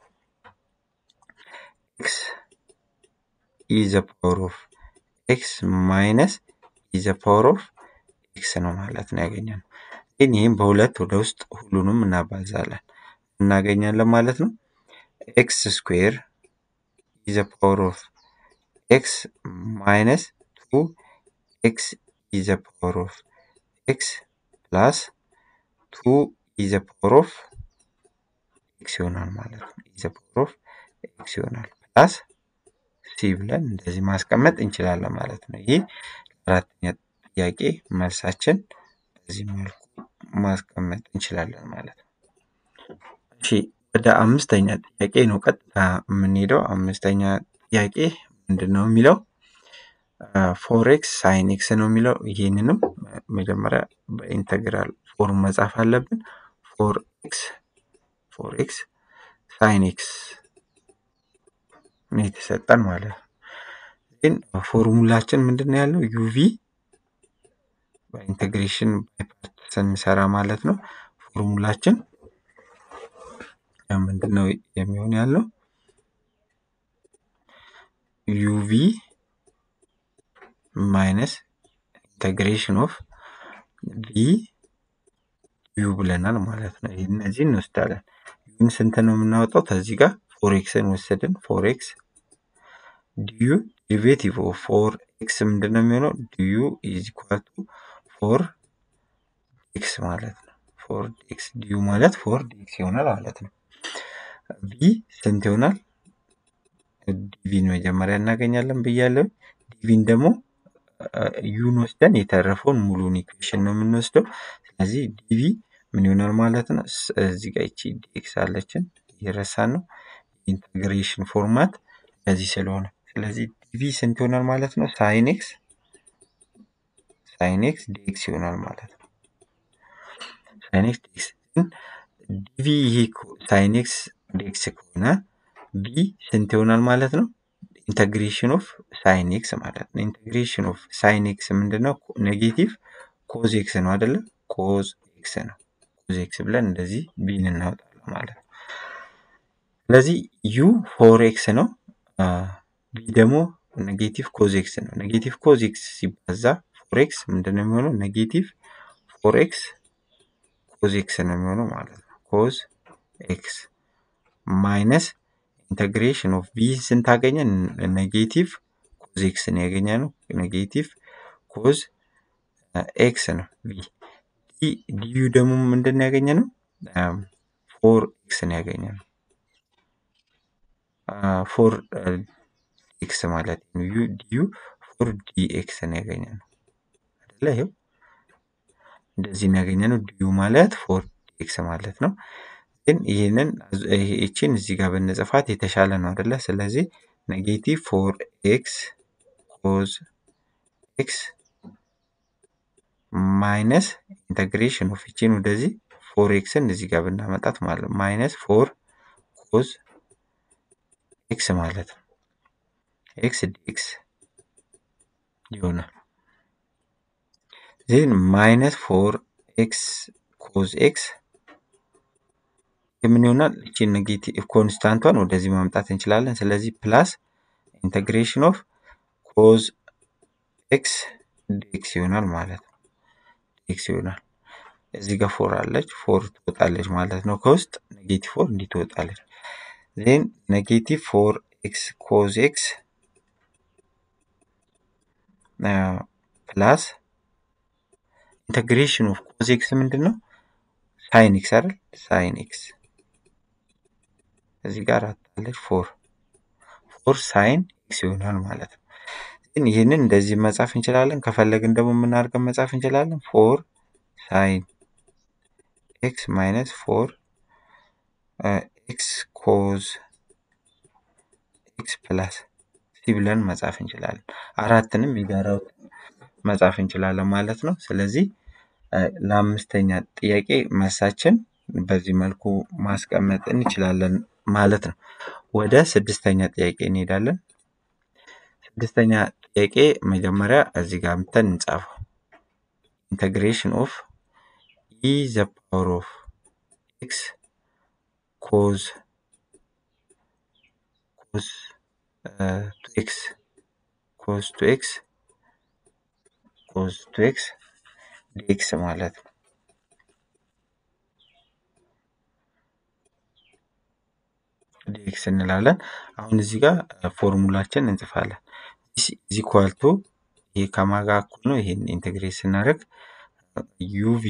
ኤክስ ኢዝ ዘ ፓወር ኦፍ ኤክስ ማይነስ ኢዝ ዘ ፓወር ኦፍ ኤክስ ነው ማለት ነው ያገኘ ነው። ግን ይህም በሁለት ወደ ውስጥ ሁሉንም እናባዛለን እናገኛለን ማለት ነው። ኤክስ ስኩዌር ኢዝ ዘ ፓወር ኦፍ ኤክስ ማይነስ ቱ ኤክስ ኢዝ ዘ ፓወር ኦፍ ኤክስ ፕላስ ቱ ኢዝ ዘ ፓወር ኦፍ ኤክስ ይሆናል ማለት ነው። ኢዝ ዘ ፓወር ኦፍ ኤክስ ይሆናል ፕላስ ሲ ብለን እንደዚህ ማስቀመጥ እንችላለን ማለት ነው። ይህ አራተኛ ጥያቄ መልሳችን በዚህ መልኩ ማስቀመጥ እንችላለን ማለት ነው። እሺ ወደ አምስተኛ ጥያቄ ነው ቀጥታ የምንሄደው። አምስተኛ ጥያቄ ምንድን ነው የሚለው ፎሬክስ ሳይን ኤክስ ነው የሚለው። ይህንንም መጀመሪያ በኢንተግራል ፎርም መጻፍ አለብን። ፎር ኤክስ ፎር ኤክስ ሳይን ኤክስ ነው የተሰጠን ማለት ነው። ግን ፎርሙላችን ምንድን ነው ያለው ዩቪ በኢንቴግሬሽን ባይፓርት ስንሰራ ማለት ነው። ፎርሙላችን ምንድን ነው የሚሆን ያለው ዩቪ ማይነስ ኢንቴግሬሽን ኦፍ ቪ ዩ ብለናል ማለት ነው። እነዚህ እንወስዳለን። ዩን ስንት ነው የምናወጣው? ከዚህ ጋር ፎሬክስን ወሰድን። ፎሬክስ ዲዩ ዴሪቬቲቭ ኦፍ ፎር ኤክስ ምንድን ነው የሚሆነው? ዲዩ ኢዝ ኢኳል ቱ ፎር ኤክስ ማለት ነው። ፎር ኤክስ ዲዩ ማለት ፎር ኤክስ ይሆናል ማለት ነው። ቪ ስንት ይሆናል? ዲቪን መጀመሪያ እናገኛለን ብያለሁ። ዲቪን ደግሞ ዩን ወስደን የተረፈውን ሙሉን ኢኩዌሽን ነው የምንወስደው። ስለዚህ ዲቪ ምን ይሆናል ማለት ነው? እዚህ ጋር ይቺ ዲኤክስ አለችን እየረሳን ነው። ኢንተግሬሽን ፎርማት እንደዚህ ስለሆነ ስለዚህ ዲቪ ስንት ይሆናል ማለት ነው? ሳይን ኤክስ ሳይን ኤክስ ዲኤክስ ይሆናል ማለት ነው። ሳይን ኤክስ ዲኤክስ ዲቪ ይሄ ሳይን ኤክስ ዲኤክስ ከሆነ ቢ ስንት ይሆናል ማለት ነው? ኢንተግሬሽን ኦፍ ሳይን ኤክስ ማለት ነው። ኢንተግሬሽን ኦፍ ሳይን ኤክስ ምንድን ነው? ኔጌቲቭ ኮዝ ኤክስ ነው አይደለ? ኮዝ ኤክስ ነው። ኮዝ ኤክስ ብለን እንደዚህ ቢን እናወጣለን ማለት ነው። ስለዚህ ዩ ፎር ኤክስ ነው። ቢ ደግሞ ኔጌቲቭ ኮዝ ኤክስ ነው። ኔጌቲቭ ኮዝ ኤክስ ሲባዛ ፎር ኤክስ ምንድን ነው የሚሆነው? ኔጌቲቭ ፎር ኤክስ ኮዝ ኤክስ ነው የሚሆነው ማለት ነው። ኮዝ ኤክስ ማይነስ ኢንተግሬሽን ኦፍ ቢ ስንት አገኘን? ኔጌቲቭ ኮዝ ኤክስ ነው ያገኘ ነው። ኔጌቲቭ ኮዝ ኤክስ ነው ቢ ዲዩ ደግሞ ምንድን ነው ያገኘ ነው? ፎር ኤክስ ነው ያገኘ ነው። ፎር ኤክስ ማለት ነው። ዩ ዲዩ ፎር ዲ ኤክስ ነው ያገኘ ነው አይደለ? ይኸው እንደዚህ ነው ያገኘ ነው። ዲዩ ማለት ፎር ዲ ኤክስ ማለት ነው። ግን ይህንን ይችን እዚህ ጋር ብንጽፋት የተሻለ ነው አይደለ? ስለዚህ ኔጌቲቭ ፎር ኤክስ ኮዝ ኤክስ ማይነስ ኢንተግሬሽን ኦፍ ይችን ወደዚህ ፎር ኤክስን እዚህ ጋር ብናመጣት ማለት ማይነስ ፎር ኮዝ ኤክስ ማለት ነው። ኤክስ ዲኤክስ ይሆናል። ዜን ማይነስ ፎር ኤክስ ኮዝ ኤክስ የምን ይሆናል? እቺ ኔጌቲቭ ኮንስታንቷን ወደዚህ ማምጣት እንችላለን። ስለዚህ ፕላስ ኢንተግሬሽን ኦፍ ኮዝ ኤክስ ዲኤክስ ይሆናል ማለት ነው። ዲኤክስ ይሆናል። እዚህ ጋር ፎር አለች፣ ፎር ትወጣለች ማለት ነው። ከውስጥ ኔጌቲቭ ፎር እንዲህ ትወጣለች። ዜን ኔጌቲቭ ፎር ኤክስ ኮዝ ኤክስ ፕላስ ኢንተግሬሽን ኦፍ ኮዝ ኤክስ ምንድን ነው? ሳይን ኤክስ አይደል? ሳይን ኤክስ እዚህ ጋር አታለች ፎር ፎር ሳይን ኤክስ ይሆናል ማለት ነው። ግን ይህንን እንደዚህ መጻፍ እንችላለን። ከፈለግን ደግሞ የምናደርገን መጻፍ እንችላለን። ፎር ሳይን ኤክስ ማይነስ ፎር ኤክስ ኮዝ ኤክስ ፕላስ ሲ ብለን መጻፍ እንችላለን። አራትንም የጋራ መጻፍ እንችላለን ማለት ነው። ስለዚህ ለአምስተኛ ጥያቄ መልሳችን በዚህ መልኩ ማስቀመጥ እንችላለን ማለት ነው። ወደ ስድስተኛ ጥያቄ እንሄዳለን። ስድስተኛ ጥያቄ መጀመሪያ እዚህ ጋር ምተን እንጻፈው። ኢንተግሬሽን ኦፍ ኢ ዘ ፓወር ኦፍ ኤክስ ኮዝ ኮዝ ቱ ኤክስ ኮዝ ቱ ኤክስ ኮዝ ቱ ኤክስ ዲኤክስ ማለት ነው። ዲኤክስ እንላለን። አሁን እዚህ ጋር ፎርሙላችን እንጽፋለን። ኢዝ ኢኳል ቱ ይሄ ከማጋ እኩል ነው። ይሄን ኢንቴግሬት ስናደርግ ዩቪ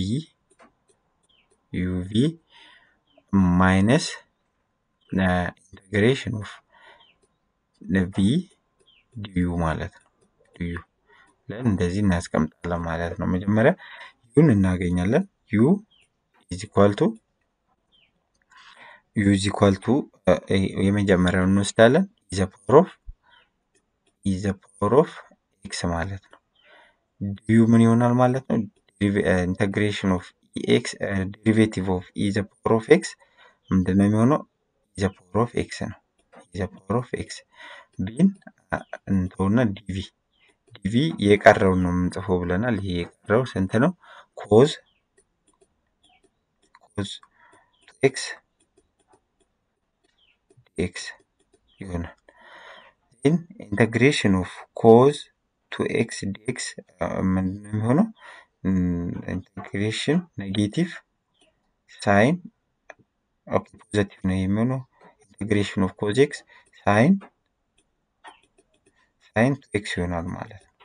ዩቪ ማይነስ ኢንቴግሬሽን ኦፍ ቪ ዲዩ ማለት ነው። ዲዩ ብለን እንደዚህ እናስቀምጣለን ማለት ነው። መጀመሪያ ዩን እናገኛለን። ዩ ኢዝ ኢኳል ቱ ዩ ኢዝ ኢኳል ቱ የመጀመሪያውን እንወስዳለን። ኢዘ ፓወር ኦፍ ኢዘ ፓወር ኦፍ ኤክስ ማለት ነው። ዲዩ ምን ይሆናል ማለት ነው? ኢንተግሬሽን ኦፍ ኤክስ ዴሪቬቲቭ ኦፍ ኢዘ ፓወር ኦፍ ኤክስ ምንድን ነው የሚሆነው? ኢዘ ፓወር ኦፍ ኤክስ ነው። ኢዘ ፓወር ኦፍ ኤክስ ቢን እንተውና ዲቪ ዲቪ የቀረውን ነው የምንጽፈው ብለናል። ይሄ የቀረው ስንት ነው? ኮዝ ኮዝ ኤክስ ኤክስ ይሆናል። ኢን ኢንተግሬሽን ኦፍ ኮዝ ቱ ኤክስ ዲኤክስ ምንድን ነው የሚሆነው? ኢንተግሬሽን ኔጌቲቭ ሳይን ኦኬ ፖዘቲቭ ነው የሚሆነው። ኢንተግሬሽን ኦፍ ኮዝ ኤክስ ሳይን ሳይን ቱ ኤክስ ይሆናል ማለት ነው።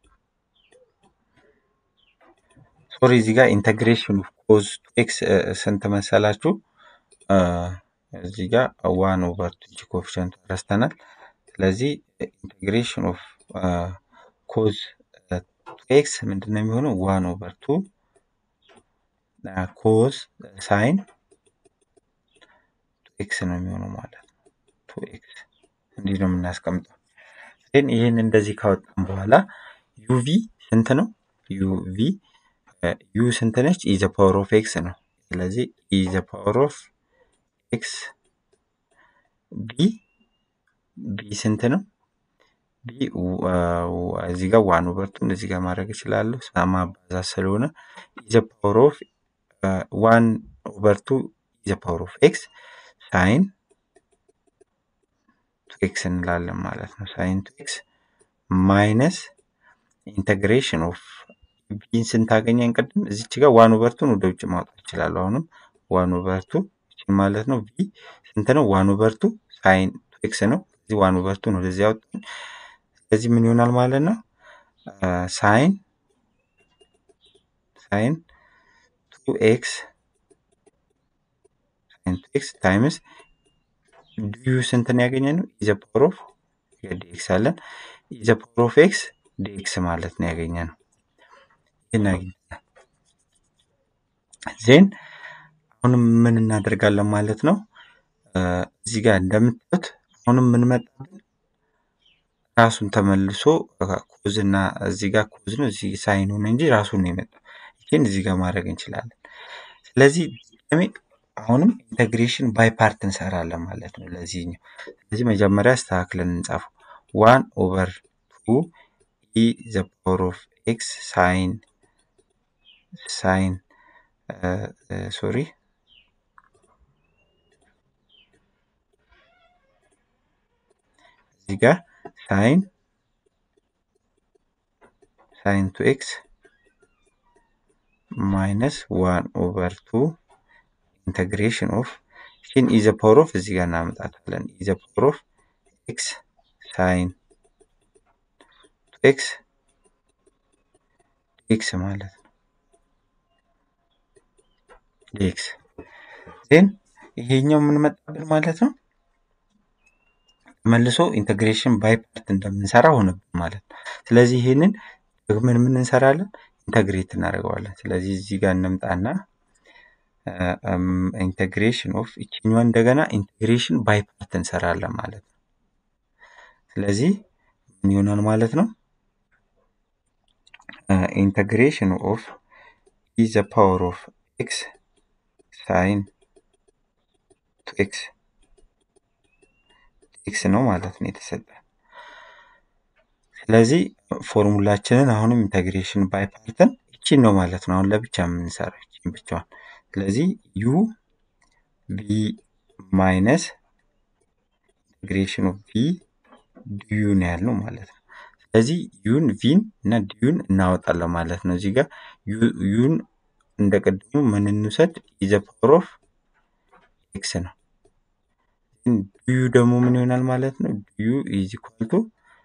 ሶሪ እዚህ ጋር ኢንተግሬሽን ኦፍ ኮዝ ቱ ኤክስ ስንት መሰላችሁ? እዚህ ጋር ዋን ኦቨር ቱ ጂ ኮፊሸንቱ ረስተናል። ስለዚህ ኢንቴግሬሽን ኦፍ ኮዝ ቱ ኤክስ ምንድን ነው የሚሆነው? ዋን ኦቨር ቱ ኮዝ ሳይን ቱ ኤክስ ነው የሚሆነው ማለት ነው። ቱ ኤክስ እንዲህ ነው የምናስቀምጠው። ግን ይህን እንደዚህ ካወጣን በኋላ ዩቪ ስንት ነው? ዩቪ ዩ ስንት ነች? ኢዘ ፓወር ኦፍ ኤክስ ነው። ስለዚህ ኢዘ ፓወር ኦፍ ኤክስ ቢ ቢ ስንት ነው? ቢ እዚህ ጋር ዋን ኦቨርቱን እዚህ ጋር ማድረግ እችላለሁ ማባዛት ስለሆነ ኢዘ ፓወር ኦፍ ዋን ኦቨርቱ ኢዘ ፓወር ኦፍ ኤክስ ሳይን ቱ ኤክስ እንላለን ማለት ነው። ሳይን ቱ ኤክስ ማይነስ ኢንተግሬሽን ኦፍ ቢን ስንታገኘን ቅድም እዚች ጋር ዋን ኦቨርቱን ወደ ውጭ ማውጣት ይችላሉ። አሁንም ዋን ኦቨርቱ ማለት ነው ቢ ስንት ነው? ዋን ኦቨርቱ ሳይን ቱ ኤክስ ነው። እዚህ ዋን ኦቨርቱን ወደዚህ ያወጣን። ስለዚህ ምን ይሆናል ማለት ነው? ሳይን ሳይን ቱ ኤክስ ሳይን ቱ ኤክስ ታይምስ ዲዩ ስንትን ያገኘ ነው? ኢዘ ፓወር ኦፍ ዲኤክስ አለን። ኢዘ ፓወር ኦፍ ኤክስ ዲኤክስ ማለት ነው ያገኘ ነው። ይህን አግኝተናል። ዜን አሁንም ምን እናደርጋለን ማለት ነው? እዚህ ጋር እንደምታዩት አሁንም ምን መጣብን? ራሱን ተመልሶ ኮዝ እና እዚህ ጋር ኮዝ ነው እዚህ ሳይን ሆነ እንጂ ራሱን ነው የመጣው። ይህን እዚህ ጋር ማድረግ እንችላለን። ስለዚህ ድጋሜ አሁንም ኢንተግሬሽን ባይ ፓርት እንሰራለን ማለት ነው ለዚህኛው። ስለዚህ መጀመሪያ አስተካክለን እንጻፈው። ዋን ኦቨር ቱ ኢ ዘ ፓወር ኦፍ ኤክስ ሳይን ሳይን ሶሪ እዚህ ጋር ሳይን ሳይን ቱ ኤክስ ማይነስ ዋን ኦቨር ቱ ኢንተግሬሽን ኦፍ ይህን ኢዘ ፓወር ኦፍ እዚህ ጋር እናመጣታለን። ኢዘ ፓወር ኦፍ ኤክስ ሳይን ቱ ኤክስ ኤክስ ማለት ነው። ኤክስ ዜን ይሄኛው ምን መጣብን ማለት ነው? መልሶ ኢንተግሬሽን ባይ ፓርት እንደምንሰራ ሆነብን ማለት ነው። ስለዚህ ይህንን ደግመን ምን እንሰራለን? ኢንተግሬት እናደርገዋለን። ስለዚህ እዚህ ጋር እንምጣና ኢንቴግሬሽን ኦፍ ይችኛዋ እንደገና ኢንቴግሬሽን ባይ ፓርት እንሰራለን ማለት ነው። ስለዚህ ምን ይሆናል ማለት ነው? ኢንቴግሬሽን ኦፍ ኢ ዘ ፓወር ኦፍ ኤክስ ሳይን ቱ ኤክስ ኤክስ ነው ማለት ነው የተሰጠ። ስለዚህ ፎርሙላችንን አሁንም ኢንተግሬሽን ባይ ፓርትን ይቺን ነው ማለት ነው። አሁን ለብቻ የምንሰራው ይቺን ብቻዋን። ስለዚህ ዩ ቪ ማይነስ ኢንቴግሬሽን ኦፍ ቪ ዲዩ ነው ያልነው ማለት ነው። ስለዚህ ዩን ቪን እና ዲዩን እናወጣለን ማለት ነው። እዚህ ጋር ዩን እንደ ቅድሙ ምን እንውሰድ? ኢዘ ፓወር ኦፍ ኤክስ ነው። ዲዩ ደግሞ ምን ይሆናል ማለት ነው? ዲዩ ኢዝ ኢኳል ቱ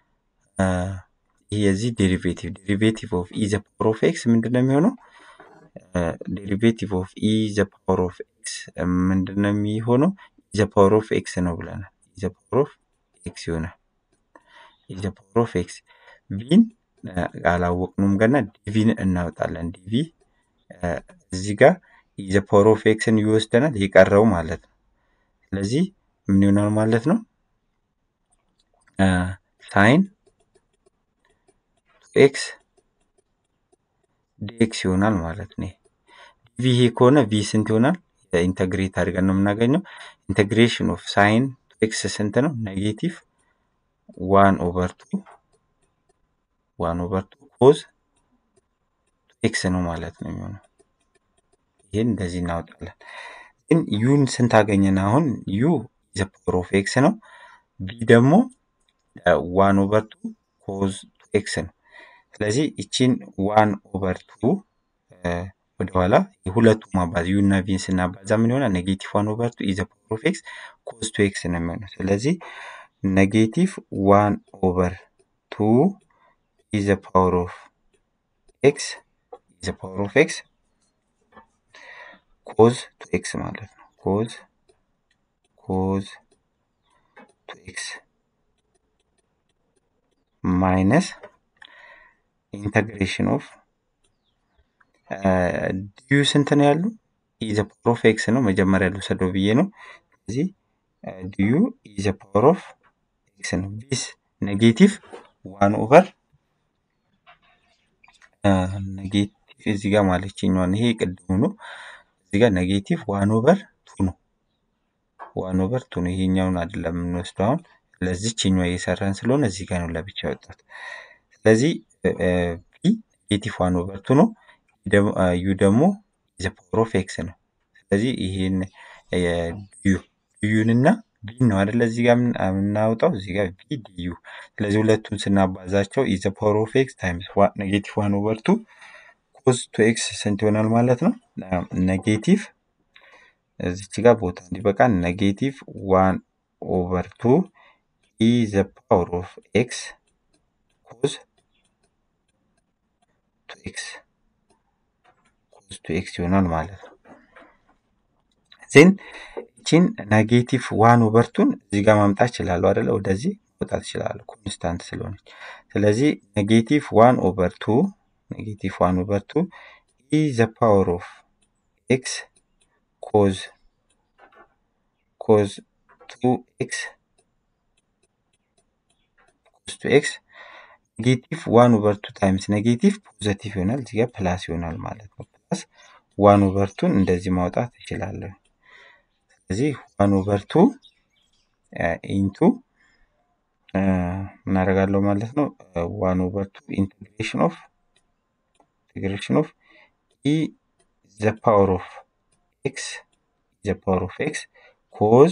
ይህ የዚህ ዴሪቬቲቭ ዴሪቬቲቭ ኦፍ ኢ ዘ ፓወር ኦፍ ኤክስ ምንድን ነው የሚሆነው? ዴሪቬቲቭ ኦፍ ኢ ዘ ፓወር ኦፍ ኤክስ ምንድን ነው የሚሆነው? ኢ ዘ ፓወር ኦፍ ኤክስ ነው ብለናል። ኢ ዘ ፓወር ኦፍ ኤክስ ይሆናል። ኢ ዘ ፓወር ኦፍ ኤክስ ቪን አላወቅንም ገና ዲቪን እናወጣለን። ዲቪ እዚህ ጋር ኢ ዘ ፓወር ኦፍ ኤክስን ይወስደናል የቀረው ማለት ነው። ስለዚህ ምን ይሆናል ማለት ነው? ሳይን ኤክስ ዲኤክስ ይሆናል ማለት ነው። ዲቪ ይሄ ከሆነ ቪ ስንት ይሆናል? ኢንተግሬት አድርገን ነው የምናገኘው። ኢንተግሬሽን ኦፍ ሳይን ኤክስ ስንት ነው? ኔጌቲቭ ዋን ኦቨር ቱ ዋን ኦቨር ቱ ኮዝ ኤክስ ነው ማለት ነው የሚሆነው። ይህን እንደዚህ እናወጣለን። ግን ዩን ስንት አገኘን? አሁን ዩ ዘ ፓወር ኦፍ ኤክስ ነው። ቪ ደግሞ ዋን ኦቨር ቱ ኮዝ ኤክስ ነው። ስለዚህ ይቺን ዋን ኦቨር ቱ ወደኋላ የሁለቱ ማባዝ ዩ እና ቪን ስናባዛ ምን ይሆናል? ኔጌቲቭ ዋን ኦቨር ቱ ኢዘ ፓወር ኦፍ ኤክስ ኮዝ ቱ ኤክስ ነው የሚሆነው። ስለዚህ ኔጌቲቭ ዋን ኦቨር ቱ ኢዘ ፓወር ኦፍ ኤክስ ኢዘ ፓወር ኦፍ ኤክስ ኮዝ ቱ ኤክስ ማለት ነው። ኮዝ ኮዝ ቱ ኤክስ ማይነስ ኢንተግሬሽን ኦፍ ዲዩ ስንት ነው ያሉ? ኢዘ ፓወር ኦፍ ኤክስ ነው መጀመሪያ ልውሰደው ብዬ ነው። ስለዚህ ዲዩ ኢዘ ፓወር ኦፍ ኤክስ ነው። ቢስ ኔጌቲቭ ዋን ኦቨር ኔጌቲቭ እዚህ ጋር ማለችኛዋን ይሄ ቅድሙ ነው። እዚህ ጋር ኔጌቲቭ ዋን ኦቨር ቱ ነው። ዋን ኦቨር ቱ ነው። ይሄኛውን አይደለም የምንወስደው አሁን ለዚችኛዋ እየሰራን ስለሆነ እዚህ ጋር ነው ለብቻ ያወጣት። ስለዚህ ቪ ኔጌቲቭ ዋን ኦቨር ቱ ነው። ዩ ደግሞ ዘ ፓወር ኦፍ ኤክስ ነው። ስለዚህ ይሄን ዲዩ ዲዩንና ቪን ነው አይደለ እዚህ ጋር የምናወጣው እዚህ ጋር ቪ ዲዩ። ስለዚህ ሁለቱን ስናባዛቸው ኢዘ ፓወር ኦፍ ኤክስ ታይምስ ኔጌቲቭ ዋን ኦቨር ቱ ኮዝ ቱ ኤክስ ስንት ይሆናል ማለት ነው? ኔጌቲቭ እዚች ጋር ቦታ እንዲበቃ ኔጌቲቭ ዋን ኦቨር ቱ ኢ ዘ ፓወር ኦፍ ኤክስ ኮዝ ቱ ኤክስ ኮዝ ቱ ኤክስ ይሆናል ማለት ነው። ዜን ይቺን ኔጌቲቭ ዋን ኦቨርቱን እዚህ ጋር ማምጣት ይችላሉ አይደለ? ወደዚህ መውጣት ይችላሉ ኮንስታንት ስለሆነች። ስለዚህ ኔጌቲቭ ዋን ኦቨር ቱ ኔጌቲቭ ዋን ኦቨር ቱ ኢ ዘ ፓወር ኦፍ ኤክስ ኮዝ ኮዝ ቱ ኤክስ ኮዝ ቱ ኤክስ ኔጌቲቭ ዋን ኦቨር ቱ ታይምስ ኔጌቲቭ ፖዘቲቭ ይሆናል። እዚህ ጋር ፕላስ ይሆናል ማለት ነው። ፕላስ ዋን ኦቨር ቱን እንደዚህ ማውጣት እችላለሁ። ስለዚህ ዋን ኦቨር ቱ ኢንቱ ምን አደርጋለሁ ማለት ነው ዋን ኦቨር ቱ ኢንቴግሬሽን ኦፍ ኢንቴግሬሽን ኦፍ ኢ ዘ ፓወር ኦፍ ኤክስ ዘ ፓወር ኦፍ ኤክስ ኮዝ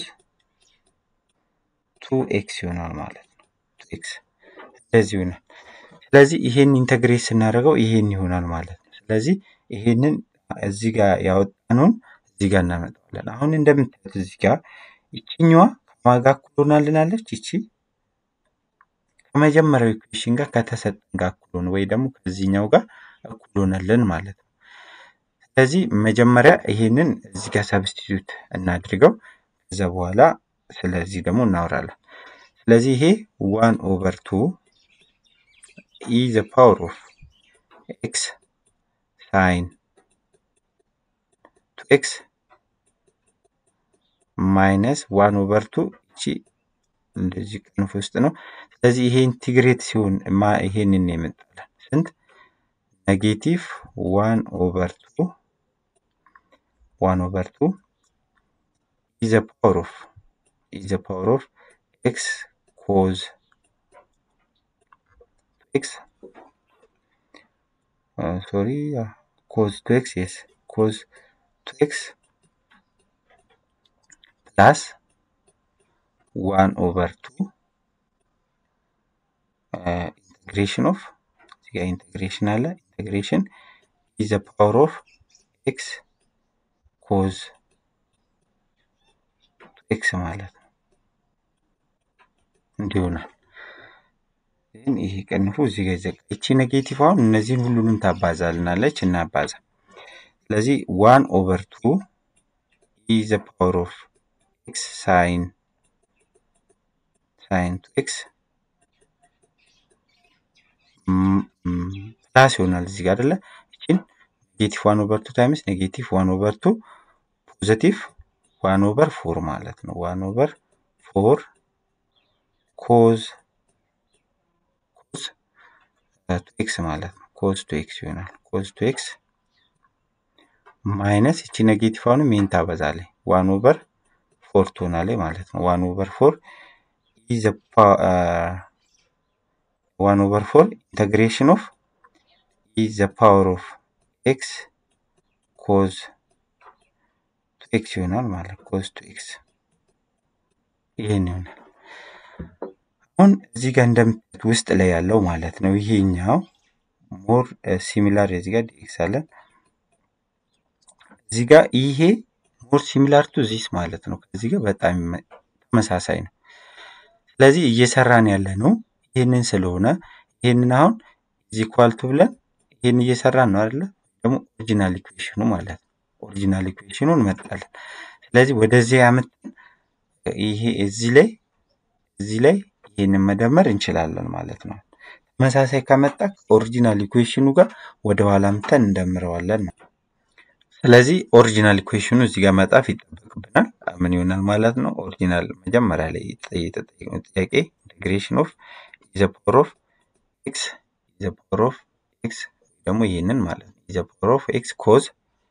ቱ ኤክስ ይሆናል ማለት ነው። ቱ ኤክስ እንደዚህ ይሆናል። ስለዚህ ይሄን ኢንተግሬት ስናደርገው ይሄን ይሆናል ማለት ነው። ስለዚህ ይሄንን እዚህ ጋር ያወጣነውን እዚህ ጋር እናመጣዋለን። አሁን እንደምታዩት እዚህ ጋር ይችኛዋ ከማጋ እኩል ሆናልናለች። ይቺ ከመጀመሪያው ኢኩዌሽን ጋር ከተሰጠን ጋር እኩል ሆነ ወይ ደግሞ ከዚህኛው ጋር እኩል ሆነልን ማለት ነው። ስለዚህ መጀመሪያ ይሄንን እዚህ ጋር ሰብስቲቱት እናድርገው። ከዛ በኋላ ስለዚህ ደግሞ እናወራለን። ስለዚህ ይሄ ዋን ኦቨር ቱ ኢ ዘ ፓወር ኦፍ ኤክስ ሳይን ቱ ኤክስ ማይነስ ዋን ኦቨር ቱ እቺ እንደዚህ ቅንፍ ውስጥ ነው። ስለዚህ ይሄ ኢንቲግሬት ሲሆን ማ ይሄንን የመጣለን ስንት ኔጌቲቭ ዋን ኦቨር ቱ ዋን ኦቨር ቱ ኢዘ ፓወር ኦፍ ኢዘ ፓወር ኦፍ ኤክስ ኮዝ ኤክስ ሶሪ ኮዝ ቱ ኤክስ የስ ኮዝ ቱ ኤክስ ፕላስ ዋን ኦቨር ቱ ኢንቴግሬሽን ኦፍ እዚጋ ኢንቴግሬሽን አለ ኢንቴግሬሽን ኢዘ ፓወር ኦፍ ኤክስ ኮዝ ኤክስ ማለት ነው እንዲሆናል ግን ይሄ ቅንፉ እዚህ ጋር ይዘጋ ይቺ ኔጌቲቭ አሁን እነዚህን ሁሉንም ታባዛልናለች እናባዛ ስለዚህ ዋን ኦቨር ቱ ኢዘ ፓወር ኦፍ ኤክስ ሳይን ሳይን ቱ ኤክስ ፕላስ ይሆናል እዚህ ጋር አይደለ ይችን ኔጌቲቭ ዋን ኦቨር ቱ ታይምስ ኔጌቲቭ ዋን ኦቨር ቱ ፖዘቲቭ ዋን ኦቨር ፎር ማለት ነው ዋን ኦቨር ፎር ኮዝ ኮዝ ቱ ኤክስ ማለት ነው ኮዝ ቱ ኤክስ ይሆናል ኮዝ ቱ ኤክስ ማይነስ ይቺ ኔጌቲቭ አሁንም ይህን ታበዛለች ዋን ኦቨር ፎር ትሆናለች ማለት ነው ዋን ኦቨር ፎር ኢዘ ዋን ኦቨር ፎር ኢንተግሬሽን ኦፍ ኢዘ ፓወር ኦፍ ኤክስ ኮዝ ቱ ኤክስ ይሆናል ማለት ኮዝ ቱ ኤክስ ይህን ይሆናል አሁን እዚህ ጋር እንደምታዩት ውስጥ ላይ ያለው ማለት ነው ይሄኛው ሞር ሲሚላር እዚህ ጋር ዲኤክስ አለን እዚህ ጋር ይሄ ሞር ሲሚላር ቱ ዚስ ማለት ነው ከዚህ ጋር በጣም ተመሳሳይ ነው ስለዚህ እየሰራን ያለ ነው ይህንን ስለሆነ ይህንን አሁን እዚህ ኳልቱ ብለን ይህን እየሰራን ነው አይደለ ደግሞ ኦሪጂናል ኢኩዌሽኑ ማለት ነው ኦሪጂናል ኢኩዌሽኑ እንመጣለን ስለዚህ ወደዚህ ያመጣን ይሄ እዚህ ላይ እዚህ ላይ ይህንን መደመር እንችላለን ማለት ነው ተመሳሳይ ከመጣ ከኦሪጂናል ኢኩዌሽኑ ጋር ወደ ኋላ ምተን እንደምረዋለን ስለዚህ ኦሪጂናል ኢኩዌሽኑ እዚህ ጋር መጣፍ ይጠበቅብናል ምን ይሆናል ማለት ነው ኦሪጂናል መጀመሪያ ላይ የተጠየቅነው ጥያቄ ኢንቴግሬሽን ኦፍ ኢዘ ፓወር ኦፍ ኤክስ ኢዘ ፓወር ኦፍ ኤክስ ደግሞ ይህንን ማለት ነው ኢዘ ፓወር ኦፍ ኤክስ ኮዝ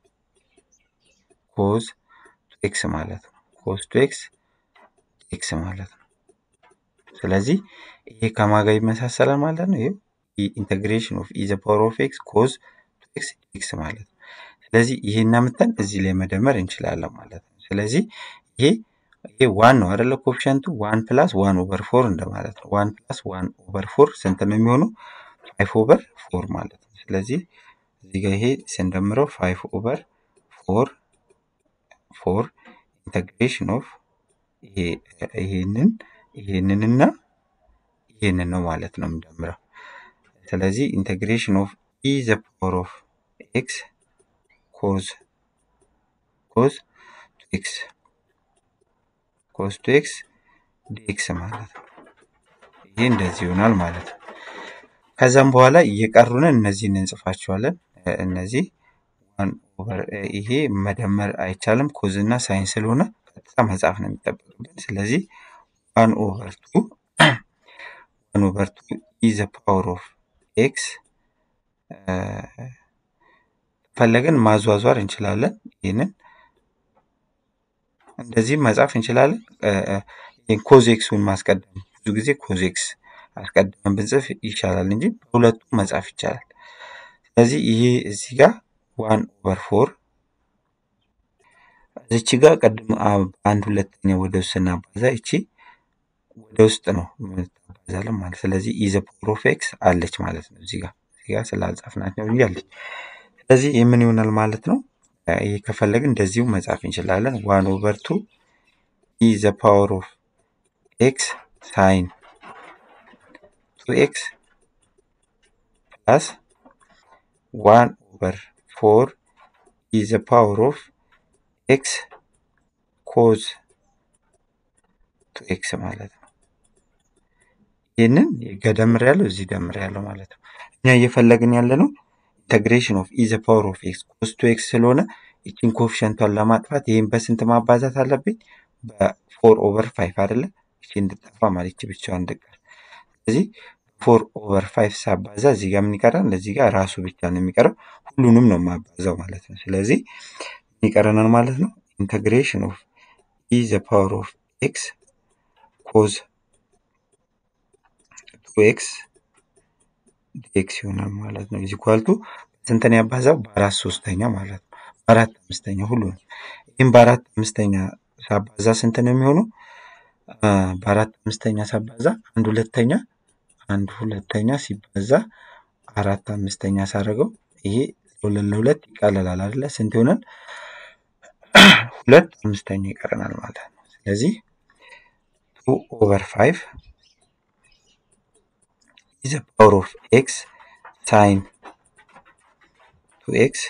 ኮዝ ቱ ኤክስ ማለት ነው ኮዝ ቱ ኤክስ ኤክስ ማለት ነው ስለዚህ ይሄ ከማጋ ይመሳሰላል ማለት ነው ይሄው ኢንቴግሬሽን ኦፍ ኢዘ ፓወር ኦፍ ኤክስ ኮዝ ቱ ኤክስ ኤክስ ማለት ነው ስለዚህ ይሄን አምጥተን እዚህ ላይ መደመር እንችላለን ማለት ነው ስለዚህ ይሄ ይሄ ዋን ነው አይደለ ኮፊሸንቱ ዋን ፕላስ ዋን ኦቨር ፎር እንደማለት ነው ዋን ፕላስ ዋን ኦቨር ፎር ስንት ነው የሚሆነው ፋይቭ ኦቨር ፎር ማለት ነው ስለዚህ እዚህ ጋር ይሄ ስንደምረው ፋይቭ ኦቨር ፎር ፎር ኢንተግሬሽን ኦፍ ይሄንን ይሄንንና ይሄንን ነው ማለት ነው የምንደምረው ስለዚህ ኢንተግሬሽን ኦፍ ኢ ዘ ፓወር ኦፍ ኤክስ ኮዝ ኮዝ ቱ ኤክስ ኮዝ ቱ ኤክስ ዲኤክስ ማለት ነው ይሄ እንደዚህ ይሆናል ማለት ነው ከዛም በኋላ እየቀሩንን እነዚህን እንጽፋቸዋለን እነዚህ ይሄ መደመር አይቻልም ኮዝ እና ሳይን ስለሆነ ቀጥታ መጻፍ ነው የሚጠበቅብን ስለዚህ ዋን ኦቨር ቱ ዋን ኦቨር ቱ ኢዘ ፓወር ኦፍ ኤክስ ፈለግን ማዟዟር እንችላለን ይህንን እንደዚህም መጻፍ እንችላለን ኮዝ ኤክሱን ማስቀደም ብዙ ጊዜ ኮዝ ኤክስ አስቀድመን ብንጽፍ ይቻላል እንጂ በሁለቱም መጻፍ ይቻላል ስለዚህ ይሄ እዚህ ጋር ዋን ኦቨር ፎር እዚች ጋር ቅድም አንድ ሁለተኛ ወደ ውስጥ ስናባዛ ይቺ ወደ ውስጥ ነው ታባዛለን ማለት ስለዚህ ኢዘ ፓወር ኦፍ ኤክስ አለች ማለት ነው እዚህ ጋር እዚህ ጋር ስላልጻፍናት ነው እንጂ አለች ስለዚህ የምን ይሆናል ማለት ነው ይሄ ከፈለግን እንደዚሁ መጻፍ እንችላለን ዋን ኦቨር ቱ ኢዘ ፓወር ኦፍ ኤክስ ሳይን ቱ ኤክስ ፕላስ ዋን ኦቨር ፎር ኢዘ ፓወር ኦፍ ኤክስ ኮዝ ቱ ኤክስ ማለት ነው ይህንን ገደምር ያለው እዚህ ደምር ያለው ማለት ነው እኛ እየፈለግን ያለ ነው ኢንተግሬሽን ኦፍ ኢዘ ፓወር ኦፍ ኤክስ ኮስ ቱ ኤክስ ስለሆነ ይችን ኮፊሸንቷን ለማጥፋት ይህን በስንት ማባዛት አለብኝ በፎር ኦቨር ፋይቭ አይደለ ይቺ እንድጠፋ ማለት ይቺ ብቻዋን እንድቀር ስለዚህ ፎር ኦቨር ፋይቭ ሳባዛ እዚህ ጋር ምን ይቀራል? እዚህ ጋር ራሱ ብቻ ነው የሚቀረው። ሁሉንም ነው የማባዛው ማለት ነው። ስለዚህ ምን ይቀረናል ማለት ነው? ኢንተግሬሽን ኦፍ ኢ ዘ ፓወር ኦፍ ኤክስ ኮዝ ቱ ኤክስ ዲኤክስ ይሆናል ማለት ነው። ኢዝ ኢኳል ቱ ስንትን ያባዛው? በአራት ሶስተኛ ማለት ነው። በአራት አምስተኛ ሁሉንም ይህም በአራት አምስተኛ ሳባዛ ስንት ነው የሚሆነው? በአራት አምስተኛ ሳባዛ አንድ ሁለተኛ አንድ ሁለተኛ ሲባዛ አራት አምስተኛ ሳደርገው ይሄ ለሁለት ለሁለት ይቃለላል አይደለ? ስንት ይሆናል? ሁለት አምስተኛ ይቀረናል ማለት ነው። ስለዚህ ቱ ኦቨር ፋይቭ ኢዝ ፓወር ኦፍ ኤክስ ሳይን ቱ ኤክስ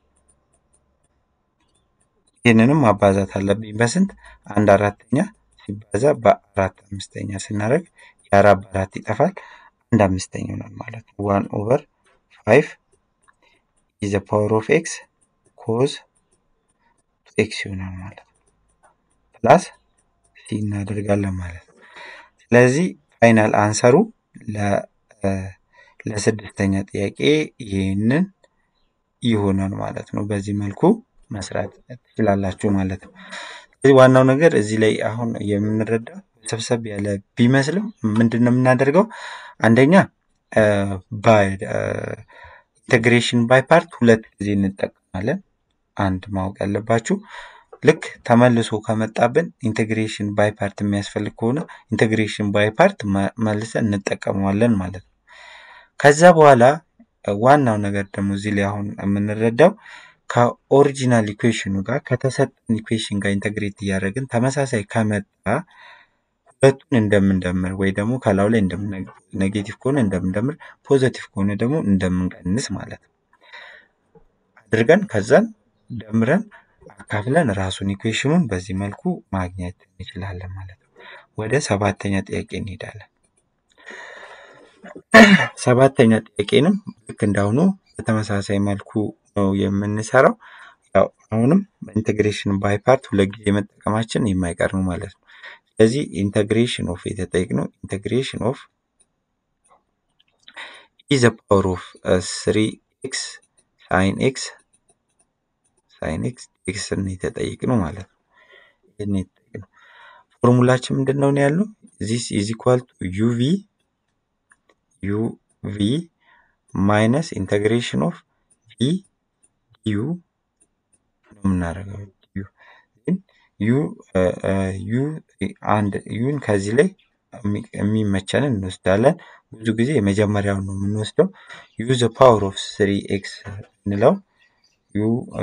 ይህንንም ማባዛት አለብኝ በስንት አንድ አራተኛ ሲባዛ በአራት አምስተኛ ስናደርግ የአራት በአራት ይጠፋል አንድ አምስተኛ ይሆናል ማለት ነው። ዋን ኦቨር ፋይቭ ኢዘ ፓወር ኦፍ ኤክስ ኮዝ ቱ ኤክስ ይሆናል ማለት ነው። ፕላስ ሲ እናደርጋለን ማለት ነው። ስለዚህ ፋይናል አንሰሩ ለስድስተኛ ጥያቄ ይህንን ይሆናል ማለት ነው። በዚህ መልኩ መስራት ትችላላችሁ ማለት ነው። ስለዚህ ዋናው ነገር እዚህ ላይ አሁን የምንረዳው ሰብሰብ ያለ ቢመስልም ምንድን ነው የምናደርገው? አንደኛ ኢንቴግሬሽን ባይ ፓርት ሁለት ጊዜ እንጠቀማለን። አንድ ማወቅ ያለባችሁ ልክ ተመልሶ ከመጣብን ኢንቴግሬሽን ባይ ፓርት የሚያስፈልግ ከሆነ ኢንቴግሬሽን ባይ ፓርት መልሰን እንጠቀመዋለን ማለት ነው። ከዛ በኋላ ዋናው ነገር ደግሞ እዚህ ላይ አሁን የምንረዳው ከኦሪጂናል ኢኩዌሽኑ ጋር ከተሰጠን ኢኩዌሽን ጋር ኢንተግሬት እያደረግን ተመሳሳይ ከመጣ ሁለቱን እንደምንደምር ወይ ደግሞ ከላዩ ላይ ኔጌቲቭ ከሆነ እንደምንደምር ፖዘቲቭ ከሆነ ደግሞ እንደምንቀንስ ማለት ነው አድርገን ከዛን ደምረን አካፍለን ራሱን ኢኩዌሽኑን በዚህ መልኩ ማግኘት እንችላለን ማለት ነው። ወደ ሰባተኛ ጥያቄ እንሄዳለን። ሰባተኛ ጥያቄንም ልክ እንዳሁኑ በተመሳሳይ መልኩ ነው የምንሰራው። ያው አሁንም ኢንቴግሬሽን ባይ ፓርት ሁለት ጊዜ መጠቀማችን የማይቀር ነው ማለት ነው። ስለዚህ ኢንቴግሬሽን ኦፍ የተጠየቅነው ኢንቴግሬሽን ኦፍ ኢ ዘ ፓወር ኦፍ ስሪ ኤክስ ሳይን ኤክስ ሳይን ኤክስ ኤክስ የተጠየቅነው ማለት ነው። ይህን የተጠየቅነው ፎርሙላችን ምንድን ነው ያለው? ዚስ ኢዝ ኢኳል ቱ ዩቪ ዩቪ ማይነስ ኢንቴግሬሽን ኦፍ ቪ ዩ ነው የምናደርገው። ዩ ዩ ዩ አንድ ዩን ከዚህ ላይ የሚመቸንን እንወስዳለን። ብዙ ጊዜ የመጀመሪያውን ነው የምንወስደው። ዩ ዘ ፓወር ኦፍ ስሪ ኤክስ እንለው ዩ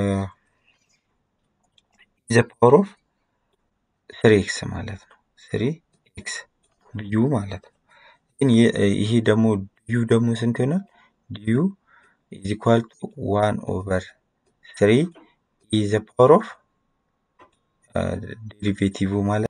ዘ ፓወር ኦፍ ስሪ ኤክስ ማለት ነው። ስሪ ኤክስ ዩ ማለት ነው። ግን ይሄ ደግሞ ዩ ደግሞ ስንት ይሆናል? ዲዩ ኢዝ ኢኳል ቱ ዋን ኦቨር ስሪ ኢ ዘ ፓወር ኦፍ ዴሪቬቲቭ ማለት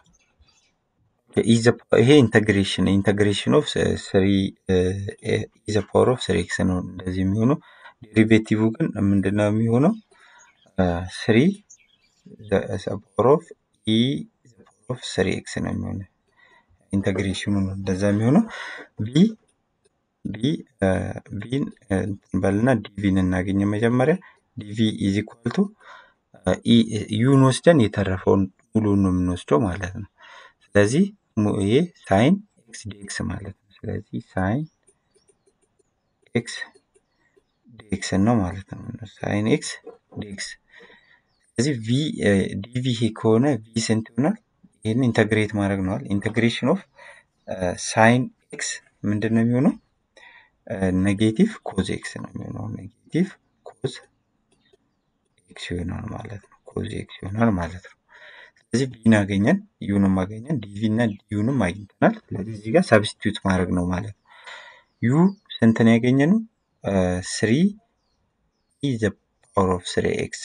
ይሄ ኢንተግሬሽን ኢንተግሬሽን ኦፍ ስሪ ኢ ዘ ፓወር ኦፍ ስሪ ኤክስ ነው እንደዚህ የሚሆነው። ዴሪቬቲቭ ግን ምንድነው የሚሆነው? ስሪ ፓወር ኦፍ ኢ ፓወር ኦፍ ስሪ ኤክስ ነው የሚሆነው። ኢንተግሬሽኑ ነው እንደዛ የሚሆነው ቢ ቢ ቢን በልና ዲቪን እናገኘ መጀመሪያ ዲቪ ኢዝ ኢኳል ቱ ዩን ወስደን የተረፈውን ሙሉን ነው የምንወስደው ማለት ነው። ስለዚህ ይሄ ሳይን ኤክስ ዲኤክስ ማለት ነው። ስለዚህ ሳይን ኤክስ ዲኤክስ ነው ማለት ነው። ሳይን ኤክስ ዲኤክስ ስለዚህ ቪ ዲቪ ይሄ ከሆነ ቪ ስንት ይሆናል? ይህን ኢንተግሬት ማድረግ ነዋል። ኢንተግሬሽን ኦፍ ሳይን ኤክስ ምንድን ነው የሚሆነው? ኔጌቲቭ ኮዝ ኤክስ ነው የሚሆነው። ኔጌቲቭ ኮዝ ኤክስ ይሆናል ማለት ነው። ኮዝ ኤክስ ይሆናል ማለት ነው። ስለዚህ ቪን አገኘን፣ ዩንም አገኘን፣ ዲቪ እና ዩንም አግኝተናል። ስለዚህ እዚህ ጋር ሰብስቲቱት ማድረግ ነው ማለት ነው። ዩ ስንትን ያገኘነው? ስሪ ኢ ዘ ፓወር ኦፍ ስሪ ኤክስ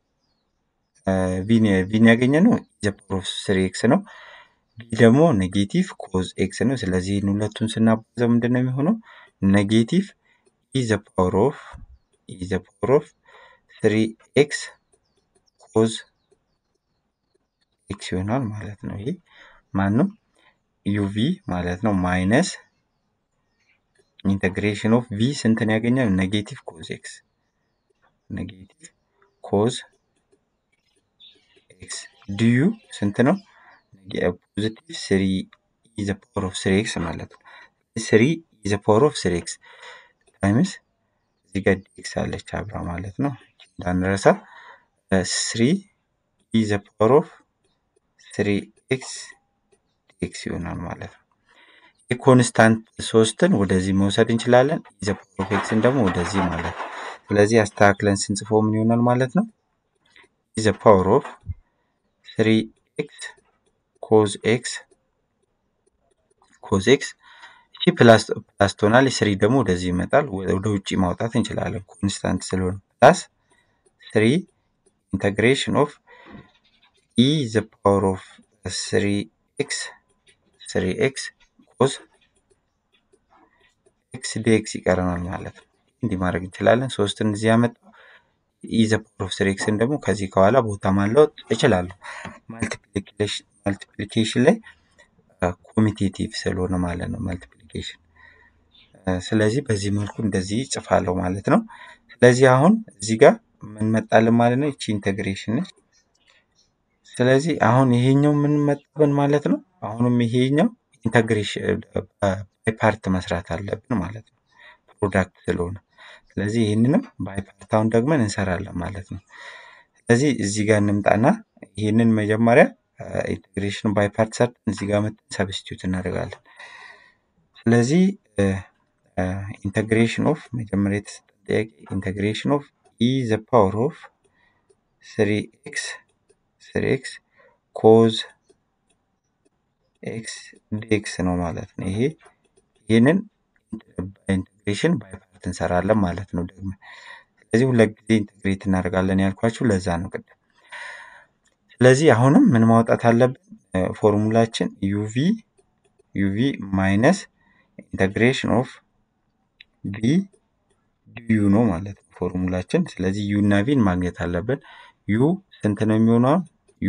ቪን ያገኘነው ዘ ፓወር ኦፍ ስሪ ኤክስ ነው። ቢ ደግሞ ኔጌቲቭ ኮዝ ኤክስ ነው። ስለዚህ ሁለቱን ስናባዛው ምንድን ነው የሚሆነው? ኔጌቲቭ ኢ ዘ ፓወር ኦፍ ኢ ዘ ፓወር ኦፍ ስሪ ኤክስ ኮዝ ኤክስ ይሆናል ማለት ነው። ይሄ ማን ነው? ዩቪ ማለት ነው። ማይነስ ኢንተግሬሽን ኦፍ ቪ ስንትን ያገኛል? ኔጌቲቭ ኮዝ ኤክስ ኔጌቲቭ ኮዝ ኤክስ ዲዩ ስንት ነው? ፖዚቲቭ ስሪ ኢዘ ፓወር ኦፍ ስሪ ኤክስ ማለት ነው። ስሪ ኢዘ ፓወር ኦፍ ስሪ ኤክስ ታይምስ እዚህ ጋር ዲኤክስ አለች አብራ ማለት ነው እንዳንረሳ። ስሪ ኢዘ ፓወር ኦፍ ስሪ ኤክስ ዲኤክስ ይሆናል ማለት ነው። የኮንስታንት ሶስትን ወደዚህ መውሰድ እንችላለን። ኢዘ ፓወር ኦፍ ኤክስን ደግሞ ወደዚህ ማለት ነው። ስለዚህ አስተካክለን ስንጽፈው ምን ይሆናል ማለት ነው? ኢዘ ፓወር ኦፍ ስሪ ኤክስ ኮዝ ኤክስ ኮዝ ኤክስ እቺ ፕላስ ፕላስ ትሆናለች። ስሪ ደግሞ ወደዚህ ይመጣል። ወደ ውጭ ማውጣት እንችላለን ኮንስታንት ስለሆነ ፕላስ ስሪ ኢንተግሬሽን ኦፍ ኢ ዘ ፓወር ኦፍ ስሪ ኤክስ ስሪ ኤክስ ኮዝ ኤክስ ዲኤክስ ይቀረናል ማለት ነው። እንዲህ ማድረግ እንችላለን። ሶስትን እዚህ ያመጣው ኢ ዘ ፓወር ኦፍ ስሪ ኤክስን ደግሞ ከዚህ ከኋላ ቦታ ማለወጥ እችላለሁ። ማልቲፕሊኬሽን ላይ ኮሚቴቲቭ ስለሆነ ማለት ነው ማልቲፕሊኬሽን። ስለዚህ በዚህ መልኩ እንደዚህ ጽፋለሁ ማለት ነው። ስለዚህ አሁን እዚህ ጋር ምን መጣልን ማለት ነው? ይቺ ኢንቴግሬሽን ነች። ስለዚህ አሁን ይሄኛው ምን መጣብን ማለት ነው? አሁንም ይሄኛው ኢንተግሬሽን ባይ ፓርት መስራት አለብን ማለት ነው፣ ፕሮዳክት ስለሆነ። ስለዚህ ይህንንም ባይ ፓርት አሁን ደግመን እንሰራለን ማለት ነው። ስለዚህ እዚህ ጋር እንምጣና ይህንን መጀመሪያ ኢንቴግሬሽን ባይ ፓርት ሰርተን እዚህ ጋር መጥተን ሰብስቲዩት እናደርጋለን። ስለዚህ ኢንቴግሬሽን ኦፍ መጀመሪያ የተሰጠን ጥያቄ ኢንቴግሬሽን ኦፍ ኢ ዘ ፓወር ኦፍ ስሪ ኤክስ ስሪ ኤክስ ኮዝ ኤክስ ዲኤክስ ነው ማለት ነው። ይሄ ይህንን ኢንቴግሬሽን ባይ ፓርት እንሰራለን ማለት ነው ደግሞ ስለዚህ ሁለት ጊዜ ኢንቴግሬት እናደርጋለን ያልኳችሁ ለዛ ነው ቅድም። ስለዚህ አሁንም ምን ማውጣት አለብን? ፎርሙላችን ዩቪ ዩቪ ማይነስ ኢንተግሬሽን ኦፍ ቪ ዲዩ ነው ማለት ነው ፎርሙላችን። ስለዚህ ዩ እና ቪን ማግኘት አለብን። ዩ ስንት ነው የሚሆነው? ዩ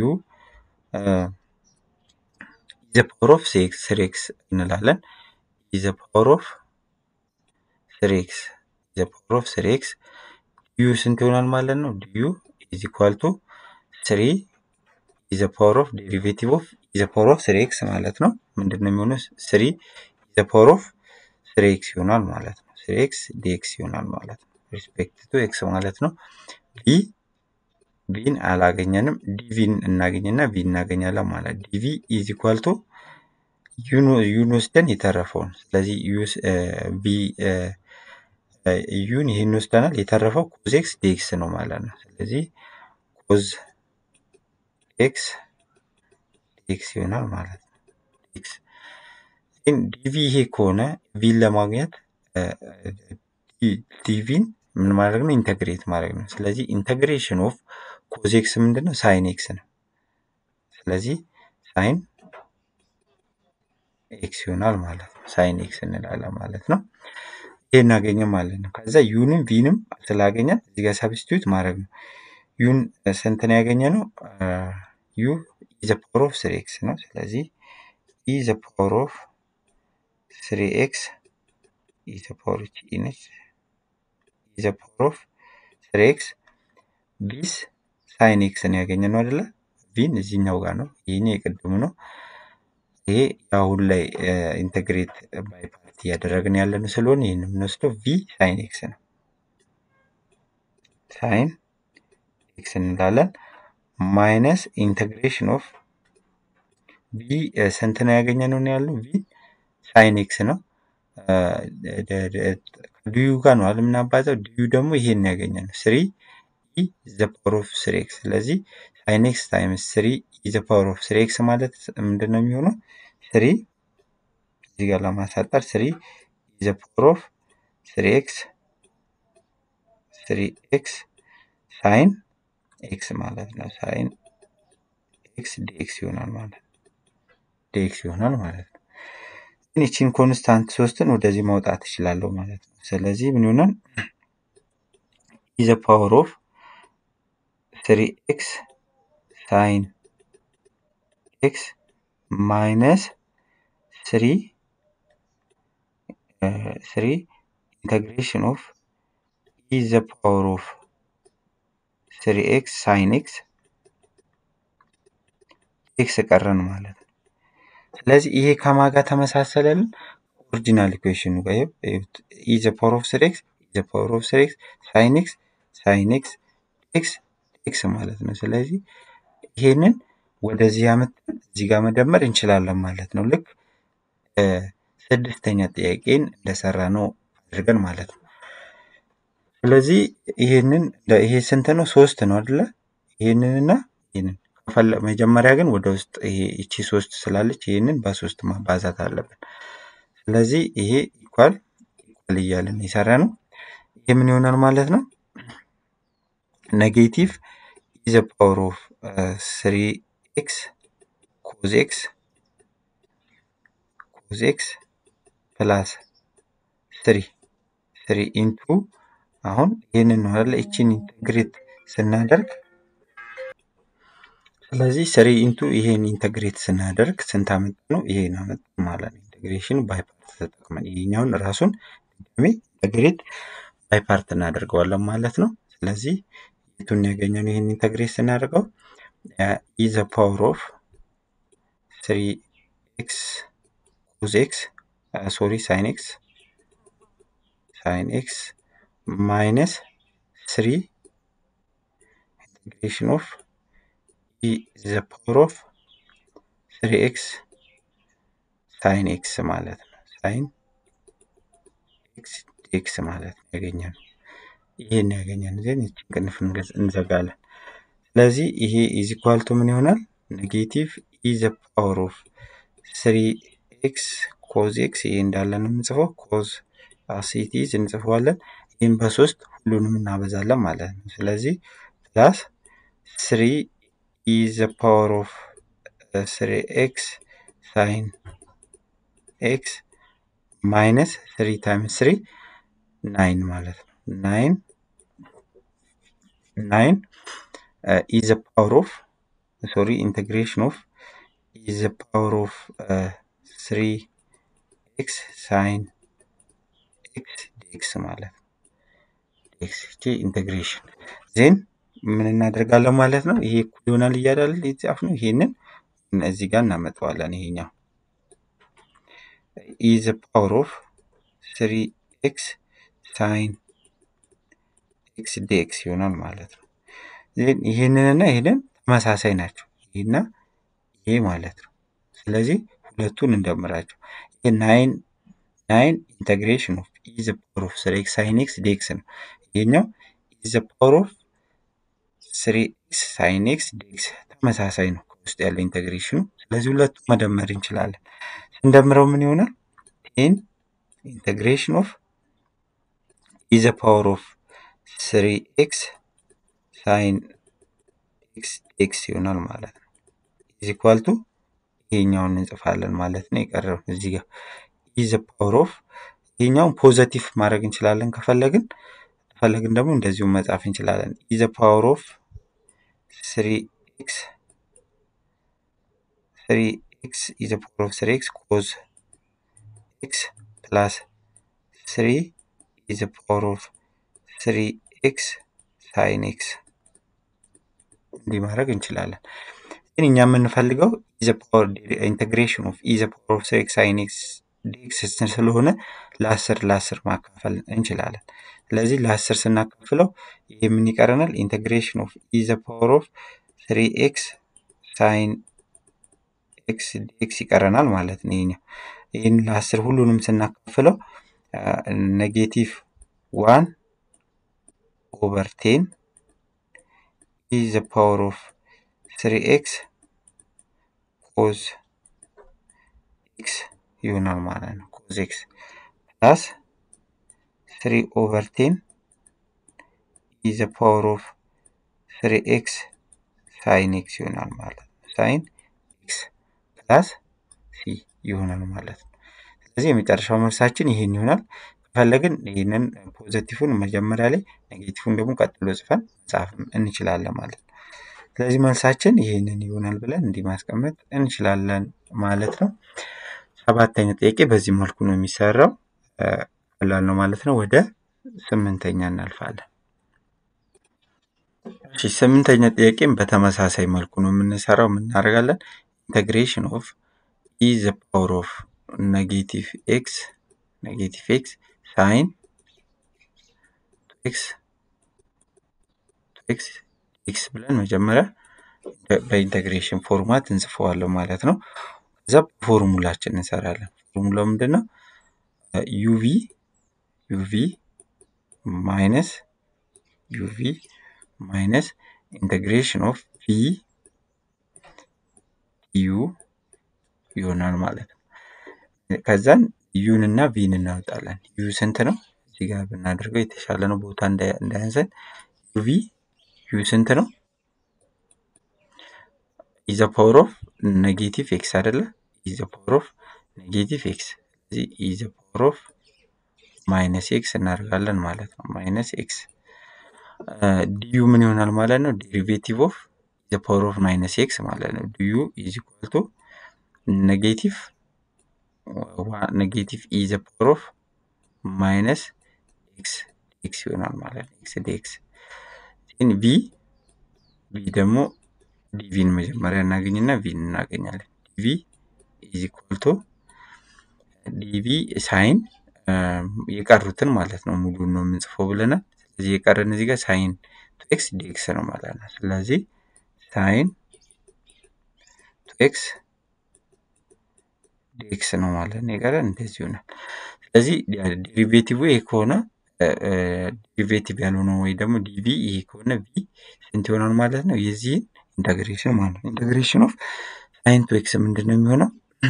ኢዘ ፓወር ኦፍ ስሪ ኤክስ እንላለን። ኢዘ ፓወር ኦፍ ስሪ ኤክስ ኢዘ ፓወር ኦፍ ስሪ ኤክስ ዲዩ ስንት ይሆናል ማለት ነው? ዲዩ ኢዝ ኢኳል ቱ ስሪ ኢዘ ፓወር ኦፍ ዴሪቬቲቭ ኦፍ ኢዘ ፓወር ኦፍ ስሪ ኤክስ ማለት ነው። ምንድን ነው የሚሆነው? ስሪ ኢዘ ፓወር ኦፍ ስሪ ኤክስ ይሆናል ማለት ነው። ስሪ ኤክስ ዲኤክስ ይሆናል ማለት ነው። ሪስፔክት ቱ ኤክስ ማለት ነው። ዲ ቪን አላገኘንም። ዲቪን እናገኝና ቪ እናገኛለን ማለት ዲቪ ኢዝ ኢኳል ቱ ዩን ወስደን የተረፈውን ስለዚህ ቪ ዩን ይህን ወስደናል። የተረፈው ኮዝ ኤክስ ዲኤክስ ነው ማለት ነው። ስለዚህ ኮዝ ኤክስ ዲኤክስ ይሆናል ማለት ነው። ኤክስ ግን ዲቪ ይሄ ከሆነ ቪን ለማግኘት ዲቪን ምን ማድረግ ነው? ኢንተግሬት ማድረግ ነው። ስለዚህ ኢንተግሬሽን ኦፍ ኮዝ ኤክስ ምንድን ነው? ሳይን ኤክስ ነው። ስለዚህ ሳይን ኤክስ ይሆናል ማለት ነው። ሳይን ኤክስ እንላለን ማለት ነው። ይሄ እናገኘ ማለት ነው። ከዛ ዩንም ቪንም ስላገኘን እዚህ ጋር ሰብስቲዩት ማድረግ ነው። ዩን ስንት ነው ያገኘ ነው? ዩ ኢዘ ፓወር ኦፍ ስሪ ኤክስ ነው። ስለዚህ ኢዘ ፓወር ኦፍ ስሪ ኤክስ ኢዘ ፓወር ኢ ነች። ኢዘ ፓወር ኦፍ ስሪ ኤክስ ቢስ ሳይን ኤክስ ነው ያገኘ ነው አይደለ? ቪን እዚህኛው ጋር ነው። ይህኛው የቅድሙ ነው። ይሄ አሁን ላይ ኢንቴግሬት ባይ ፓርት እያደረግን ያለን ስለሆነ ይህን የምንወስደው ቪ ሳይን ኤክስ ነው። ሳይን ኤክስ እንላለን ማይነስ ኢንቴግሬሽን ኦፍ ቪ ስንት ነው ያገኘ ነው ያለው ቪ ሳይን ኤክስ ነው። ዲዩ ጋር ነው የምናባዛው። ዲዩ ደግሞ ይሄን ያገኘ ነው ስሪ ኢ ዘ ፓወር ኦፍ ስሪ ኤክስ። ስለዚህ ሳይን ኤክስ ታይምስ ስሪ ኢ ዘ ፓወር ኦፍ ስሪ ኤክስ ማለት ምንድን ነው የሚሆነው? ስሪ እዚህ ጋር ለማሳጠር ስሪ ኢ ዘ ፓወር ኦፍ ስሪ ኤክስ ስሪ ኤክስ ሳይን ኤክስ ማለት ነው። ሳይን ኤክስ ዲኤክስ ይሆናል ማለት ነው። ዲኤክስ ይሆናል ማለት ነው። ግን ይቺን ኮንስታንት ሶስትን ወደዚህ ማውጣት እችላለሁ ማለት ነው። ስለዚህ ምን ይሆናል? ኢዘ ፓወር ኦፍ ስሪ ኤክስ ሳይን ኤክስ ማይነስ ስሪ ስሪ ኢንተግሬሽን ኦፍ ኢ ዘ ፓወር ኦፍ ስሪ ኤክስ ሳይን ኤክስ ኤክስ ቀረን ማለት ነው። ስለዚህ ይሄ ከማጋ ተመሳሰለልን ኦሪጂናል ኢኩዌሽኑ ጋር ኢ ዘ ፓወር ኦፍ ስሪ ኤክስ ኢ ዘ ፓወር ኦፍ ስሪ ኤክስ ሳይን ኤክስ ሳይን ኤክስ ኤክስ ኤክስ ማለት ነው። ስለዚህ ይሄንን ወደዚህ ያመጣን እዚህ ጋር መደመር እንችላለን ማለት ነው። ልክ ስድስተኛ ጥያቄን እንደሰራ ነው አድርገን ማለት ነው። ስለዚህ ይሄንን ይሄ ስንት ነው? ሶስት ነው አይደለ? ይሄንንና ይሄንን መጀመሪያ ግን ወደ ውስጥ ይሄ እቺ ሶስት ስላለች ይሄንን በሶስት ማባዛት አለብን። ስለዚህ ይሄ ኢኳል ኢኳል እያለን የሰራ ነው። ይሄ ምን ይሆናል ማለት ነው? ኔጌቲቭ ኢዘ ፓወር ኦፍ ስሪ ኤክስ ኮዝ ኤክስ ኮዝ ኤክስ ፕላስ ስሪ ስሪ ኢንቱ አሁን ይህንን ነው አይደለ? እቺን ኢንተግሬት ስናደርግ ስለዚህ ስሪ ኢንቱ ይሄን ኢንተግሬት ስናደርግ ስንት አመጣ ነው? ይሄን አመጣ ማለት ነው። ኢንተግሬሽን ባይ ፓርት ተጠቅመን ይሄኛውን ራሱን ድጋሜ ኢንተግሬት ባይ ፓርት እናደርገዋለን ማለት ነው። ስለዚህ የቱን ያገኘነው ይሄን ኢንተግሬት ስናደርገው ኢ ዘ ፓወር ኦፍ ስሪ ኤክስ ኮዝ ኤክስ ሶሪ ሳይን ኤክስ ሳይን ኤክስ ማይነስ ስሪ ኢንቴግሬሽን ኦፍ ኢ ዘ ፓወር ኦፍ ስሪ ኤክስ ሳይን ኤክስ ማለት ነው። ሳይን ኤክስ ኤክስ ማለት ነው ያገኘነው። ይሄን ያገኘን ግን ይችን ቅንፍ እንዘጋለን። ስለዚህ ይሄ ኢዝ ኢኳል ቱ ምን ይሆናል? ኔጌቲቭ ኢ ዘ ፓወር ኦፍ ስሪ ኤክስ ኮዝ ኤክስ ይሄ እንዳለ ነው የምንጽፈው። ኮዝ አሲቲዝ እንጽፈዋለን። ይህም በሶስት ሁሉንም እናበዛለን ማለት ነው። ስለዚህ ፕላስ ስሪ ኢ ዘ ፓወር ኦፍ ስሪ ኤክስ ሳይን ኤክስ ማይነስ ስሪ ታይምስ ስሪ ናይን ማለት ነው። ናይን ናይን ኢ ዘ ፓወር ኦፍ ሶሪ ኢንቴግሬሽን ኦፍ ኢ ዘ ፓወር ኦፍ ስሪ ኤክስ ሳይን ኤክስ ዲኤክስ ማለት ነው። ዲኤክስ ይቺ ኢንቴግሬሽን ዜን ምን እናደርጋለን ማለት ነው። ይሄ እኩል ይሆናል እያዳለ የተጻፍ ነው። ይሄንን እዚህ ጋር እናመጣዋለን። ይሄኛው ኢ ዘ ፓወር ኦፍ ስሪ ኤክስ ሳይን ኤክስ ዲኤክስ ይሆናል ማለት ነው። ዜን ይሄንንና ይሄንን ተመሳሳይ ናቸው። ይሄና ይሄ ማለት ነው። ስለዚህ ሁለቱን እንደምራቸው። ይሄ ናይን ናይን ኢንተግሬሽን ኦፍ ኢ ዘ ፓወር ኦፍ ስሪ ኤክስ ሳይን ኤክስ ዲኤክስ ነው። ይሄኛው ኢ ዘ ፓወር ኦፍ ስሪ ኤክስ ሳይን ኤክስ ዲኤክስ ተመሳሳይ ነው ከውስጥ ያለው ኢንተግሬሽኑ። ስለዚህ ሁለቱ መደመር እንችላለን። ስንደምረው ምን ይሆናል? ቴን ኢንተግሬሽን ኦፍ ኢ ዘ ፓወር ኦፍ ስሪ ኤክስ ሳይን ኤክስ ዲኤክስ ይሆናል ማለት ነው። ኢዝ ኢኳል ቱ ይሄኛውን እንጽፋለን ማለት ነው። የቀረው እዚህ ጋር ኢ ዘ ፓወር ኦፍ ይሄኛውን ፖዘቲቭ ማድረግ እንችላለን ከፈለግን ከፈለግን ደግሞ እንደዚሁ መጻፍ እንችላለን። ኢ ዘ ፓወር ኦፍ ስሪ ኤክስ ስሪ ኤክስ ኢ ዘ ፓወር ኦፍ ስሪ ኤክስ ኮዝ ኤክስ ፕላስ ስሪ ኢ ዘ ፓወር ኦፍ ስሪ ኤክስ ሳይን ኤክስ እንዲህ ማድረግ እንችላለን። ግን እኛ የምንፈልገው ኢንቴግሬሽን ኦፍ ኢ ዘ ፓወር ኦፍ ስሪ ኤክስ ሳይን ኤክስ ዲኤክስ ስለሆነ ለአስር ለአስር ማካፈል እንችላለን። ስለዚህ ለአስር ስናካፍለው ይህ ምን ይቀረናል? ኢንቴግሬሽን ኦፍ ኢ ዘ ፓወር ኦፍ ስሪ ኤክስ ሳይን ኤክስ ዲኤክስ ይቀረናል ማለት ነው። ይሄኛው ይህን ለአስር ሁሉንም ስናካፍለው ኔጌቲቭ ዋን ኦቨር ቴን ኢ ዘ ፓወር ኦፍ ስሪ ኤክስ ኮዝ ኤክስ ይሆናል ማለት ነው። ኮዝ ኤክስ ፕላስ ስሪ ኦቨር ቴን ኢ ዘ ፓወር ኦፍ ስሪ ኤክስ ሳይን ኤክስ ይሆናል ማለት ነው። ሳይን ኤክስ ፕላስ ሲ ይሆናል ማለት ነው። ስለዚህ የመጨረሻው መልሳችን ይሄን ይሆናል። ከፈለግን ይህንን ፖዘቲፉን መጀመሪያ ላይ ኔጌቲፉን ደግሞ ቀጥሎ ጽፈን መጻፍ እንችላለን ማለት ነው። ስለዚህ መልሳችን ይህንን ይሆናል ብለን እንዲህ ማስቀመጥ እንችላለን ማለት ነው። ሰባተኛ ጥያቄ በዚህ መልኩ ነው የሚሰራው። ቀላል ነው ማለት ነው። ወደ ስምንተኛ እናልፋለን። እሺ ስምንተኛ ጥያቄም በተመሳሳይ መልኩ ነው የምንሰራው። የምናደርጋለን ኢንተግሬሽን ኦፍ ኢ ዘ ፓወር ኦፍ ኔጌቲቭ ኤክስ ኔጌቲቭ ኤክስ ሳይን ኤክስ ኤክስ ኤክስ ብለን መጀመሪያ በኢንተግሬሽን ፎርማት እንጽፈዋለን ማለት ነው። ከዛ ፎርሙላችን እንሰራለን። ፎርሙላው ምንድን ነው? ዩቪ ዩቪ ማይነስ ዩቪ ማይነስ ኢንተግሬሽን ኦፍ ቪ ዩ ይሆናል ማለት ነው። ከዛን ዩን እና ቪን እናወጣለን። ዩ ስንት ነው? እዚህ ጋር ብናደርገው የተሻለ ነው ቦታ እንዳያንሰን። ዩቪ ዩ ስንት ነው? ኢዘ ፓወር ኦፍ ኔጌቲቭ ኤክስ አይደለ? ኢዘ ፓወር ኦፍ ኔጌቲቭ ኤክስ እዚህ ኢዘ ፓወር ኦፍ ማይነስ ኤክስ እናደርጋለን ማለት ነው። ማይነስ ኤክስ ዲዩ ምን ይሆናል ማለት ነው? ዴሪቬቲቭ ኦፍ ኢዘ ፓወር ኦፍ ማይነስ ኤክስ ማለት ነው። ዲዩ ኢዝ ኢኳል ቱ ኔጌቲቭ ኔጌቲቭ ኢዘ ፓወር ኦፍ ማይነስ ኤክስ ኤክስ ይሆናል ማለት ነው። ኤክስ ዲኤክስ ቪ ቪ ደግሞ ዲቪን መጀመሪያ እናገኝና ቪን እናገኛለን። ዲቪ ኢዝ ኢኳል ቱ ዲቪ ሳይን የቀሩትን ማለት ነው ሙሉን ነው የምንጽፈው ብለናል። ስለዚህ የቀረን እዚህ ጋር ሳይን ቱ ኤክስ ዲኤክስ ነው ማለት ነው። ስለዚህ ሳይን ቱ ኤክስ ዲኤክስ ነው ማለት ነው የቀረን እንደዚህ ይሆናል። ስለዚህ ዴሪቬቲቭ ይሄ ከሆነ ዴሪቬቲቭ ያልሆነው ወይ ደግሞ ዲቪ ይሄ ከሆነ ቪ ስንት ይሆናል ማለት ነው? የዚህን ኢንተግሬሽን ማለት ነው። ኢንተግሬሽን ኦፍ ሳይን ቱ ኤክስ ምንድን ነው የሚሆነው?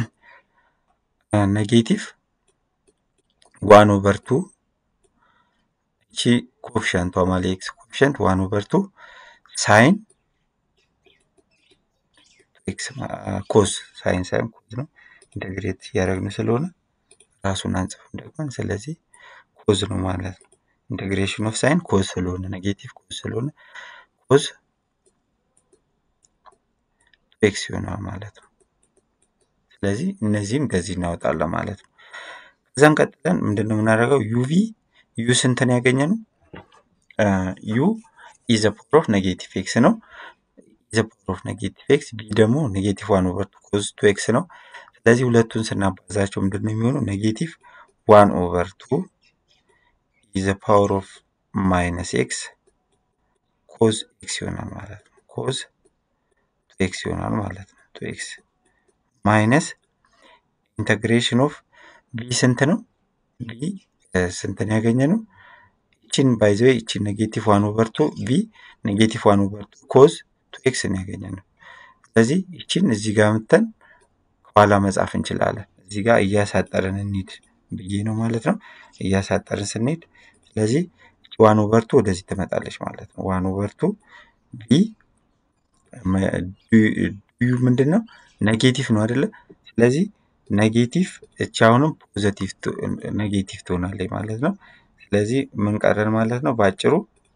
ኔጌቲቭ ዋን ኦቨር ቱ እቺ ኮፊሸንቷ ማለት ኤክስ ኮፊሸንት ዋን ኦቨር ቱ ሳይን ኤክስ ኮዝ ሳይን ሳይን ኮዝ ነው ኢንተግሬት እያደረግን ስለሆነ ራሱን አንጽፍም ደግመን ስለዚህ ኮዝ ነው ማለት ነው። ኢንቴግሬሽን ኦፍ ሳይን ኮዝ ስለሆነ ኔጌቲቭ ኮዝ ስለሆነ ኮዝ ኤክስ ይሆናል ማለት ነው። ስለዚህ እነዚህም ከዚህ እናወጣለን ማለት ነው። ከዛም ቀጥለን ምንድን ነው የምናደርገው? ዩቪ ዩ ስንትን ያገኘ ነው? ዩ ኢዘ ፓወር ኦፍ ኔጌቲቭ ኤክስ ነው። ኢዘ ፓወር ኦፍ ኔጌቲቭ ኤክስ ቢ ደግሞ ኔጌቲቭ ዋን ኦቨር ቱ ኮዝ ቱ ኤክስ ነው። ስለዚህ ሁለቱን ስናባዛቸው ምንድን ነው የሚሆነው? ኔጌቲቭ ዋን ኦቨር ቱ ኢዘ ፓወር ኦፍ ማይነስ ኤክስ ኮዝ ኤክስ ይሆናል ማለት ነው። ኮዝ ቱ ኤክስ ይሆናል ማለት ነው። ቱ ኤክስ ማይነስ ኢንተግሬሽን ኦፍ ቢ ስንት ነው? ቢ ስንትን ያገኘ ነው? ይችን ባይዘዌ ይችን ኔጌቲቭ ዋን ኦቨር ቱ ቢ ኔጌቲቭ ዋን ኦቨር ቱ ኮዝ ቱ ኤክስ ነው ያገኘ ነው። ስለዚህ ይችን እዚህ ጋር ምተን ከኋላ መጻፍ እንችላለን። እዚህ ጋር እያሳጠርን እንሂድ ብዬ ነው ማለት ነው። እያሳጠርን ስንሄድ ስለዚህ ዋን ኦቨር ቱ ወደዚህ ትመጣለች ማለት ነው። ዋን ኦቨር ቱ ቢ ዩ ምንድን ነው? ኔጌቲቭ ነው አይደለ? ስለዚህ ኔጌቲቭ እቺ አሁንም ፖዘቲቭ ኔጌቲቭ ትሆናለች ማለት ነው። ስለዚህ ምን ቀረን ማለት ነው? በአጭሩ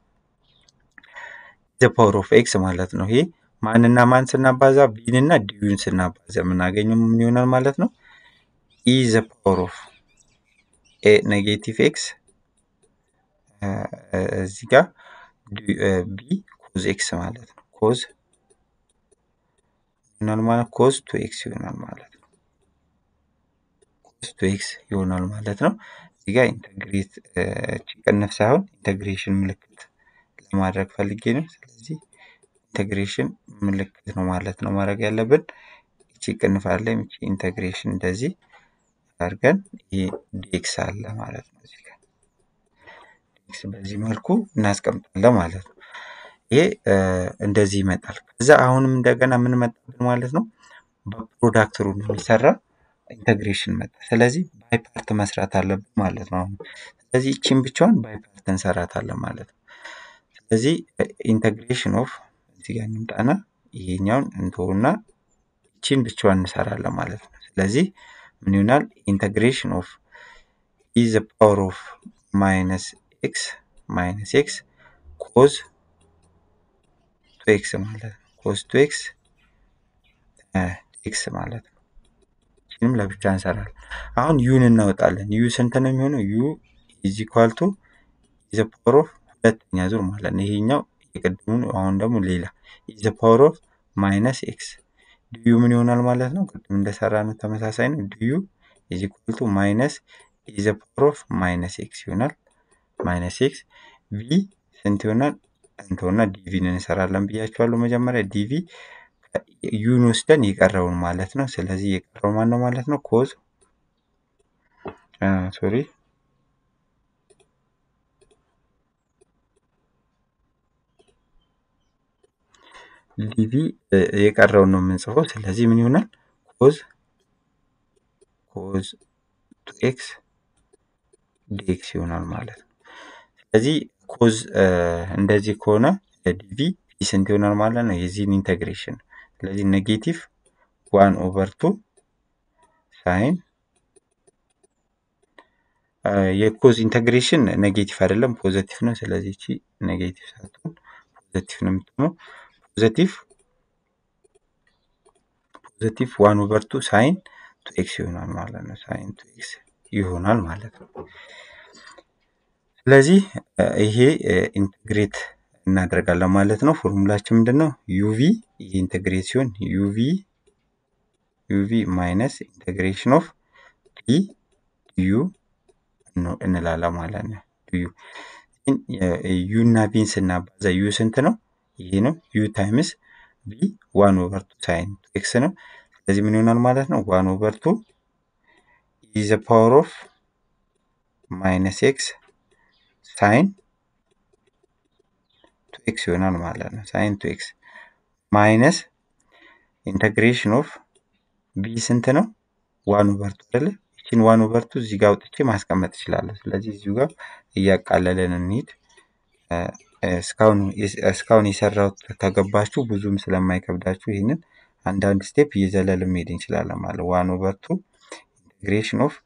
ዘ ፓወር ኦፍ ኤክስ ማለት ነው። ይሄ ማንና ማን ስናባዛ ቢንና ዲዩን ስናባዛ የምናገኘው ምን ይሆናል ማለት ነው? ኢ ዘ ፓወር ኦፍ ኤ ኔጌቲቭ ኤክስ እዚህ ጋር ቢ ኮዝ ኤክስ ማለት ነው። ኮዝ ይሆናል ማለት ኮዝ ቱ ኤክስ ይሆናል ማለት ነው። ኮዝ ቱ ኤክስ ይሆናል ማለት ነው። እዚህ ጋር ኢንተግሬት ቅንፍ ሳይሆን ኢንተግሬሽን ምልክት ለማድረግ ፈልጌ ነው። ስለዚህ ኢንተግሬሽን ምልክት ነው ማለት ነው ማድረግ ያለብን። እቺ ቅንፍ አለ፣ እቺ ኢንተግሬሽን እንደዚህ አድርገን ይሄ ዲኤክስ አለ ማለት ነው። እዚህ ጋር ዲኤክስ በዚህ መልኩ እናስቀምጣለን ማለት ነው። ይሄ እንደዚህ ይመጣል። ከዛ አሁንም እንደገና ምን መጣብን ማለት ነው? በፕሮዳክት ሩል የሚሰራ ኢንተግሬሽን መጣ። ስለዚህ ባይ ፓርት መስራት አለብን ማለት ነው። አሁን ስለዚህ ይቺን ብቻዋን ባይ ፓርት እንሰራታለን ማለት ነው። ስለዚህ ኢንተግሬሽን ኦፍ እዚህ ጋር እንምጣና ይሄኛውን እንተውና ይቺን ብቻዋን እንሰራለን ማለት ነው። ስለዚህ ምን ይሆናል? ኢንተግሬሽን ኦፍ ኢ ዘ ፓወር ኦፍ ማይነስ ኤክስ ማይነስ ኤክስ ኮዝ ቱ ኤክስ ማለት ነው። ኮዝ ቱ ኤክስ ኤክስ ማለት ነው። ቪንም ለብቻ እንሰራለን። አሁን ዩን እናወጣለን። ዩ ስንት ነው የሚሆነው? ዩ ኢዝ ኢኳል ቱ ኢዘ ፓወር ኦፍ ሁለተኛ ዙር ማለት ነው። ይሄኛው የቅድሙን አሁን ደግሞ ሌላ ኢዘ ፓወር ኦፍ ማይነስ ኤክስ ዲዩ ምን ይሆናል ማለት ነው? ቅድም እንደሰራ ነው ተመሳሳይ ነው። ዲዩ ኢዝ ኢኳል ቱ ማይነስ ኢዘ ፓወር ኦፍ ማይነስ ኤክስ ይሆናል። ማይነስ ኤክስ ቪ ስንት ይሆናል? እንተውና ዲቪን እንሰራለን ብያቸዋለሁ መጀመሪያ ዲቪ ዩን ወስደን የቀረውን ማለት ነው። ስለዚህ የቀረው ማን ነው ማለት ነው? ኮዝ ሶሪ ዲቪ የቀረውን ነው የምንጽፈው። ስለዚህ ምን ይሆናል? ኮዝ ኮዝ ቱ ኤክስ ዲኤክስ ይሆናል ማለት ነው። ስለዚህ ኮዝ እንደዚህ ከሆነ ዲቪ ስንት ይሆናል ማለት ነው? የዚህን ኢንቴግሬሽን ስለዚህ ኔጌቲቭ ዋን ኦቨር ቱ ሳይን የኮዝ ኢንቴግሬሽን ኔጌቲቭ አይደለም ፖዘቲቭ ነው። ስለዚህ እቺ ኔጌቲቭ ሳትሆን ፖዘቲቭ ነው የምትሆነው። ፖዘቲቭ ፖዘቲቭ ዋን ኦቨር ቱ ሳይን ቱ ኤክስ ይሆናል ማለት ነው። ሳይን ቱ ኤክስ ይሆናል ማለት ነው። ስለዚህ ይሄ ኢንቴግሬት እናደርጋለን ማለት ነው። ፎርሙላችን ምንድን ነው? ዩቪ ይሄ ኢንቴግሬት ሲሆን ዩቪ ዩቪ ማይነስ ኢንቴግሬሽን ኦፍ ዲ ዩ እንላለን ማለት ነው። ዩ ዩ እና ቪን ስናባዛ ዩ ስንት ነው? ይሄ ነው። ዩ ታይምስ ቪ ዋን ኦቨር ቱ ሳይን ቱ ኤክስ ነው። ስለዚህ ምን ይሆናል ማለት ነው? ዋን ኦቨር ቱ ኢዘ ፓወር ኦፍ ማይነስ ኤክስ ሳይን ቱ ኤክስ ይሆናል ማለት ነው። ሳይን ቱ ኤክስ ማይነስ ኢንተግሬሽን ኦፍ ቢ ስንት ነው? ዋን ኦቨር ቱ አይደለ? ይችን ዋን ኦቨር ቱ እዚህ ጋር አውጥቼ ማስቀመጥ እችላለሁ። ስለዚህ እዚሁ ጋር እያቃለለን እንሂድ። እስካሁን የሰራሁት ከገባችሁ ብዙም ስለማይከብዳችሁ ይህንን አንዳንድ ስቴፕ እየዘለልን መሄድ እንችላለን ማለት ዋን ኦቨር ቱ ኢንቴግሬሽን ኦፍ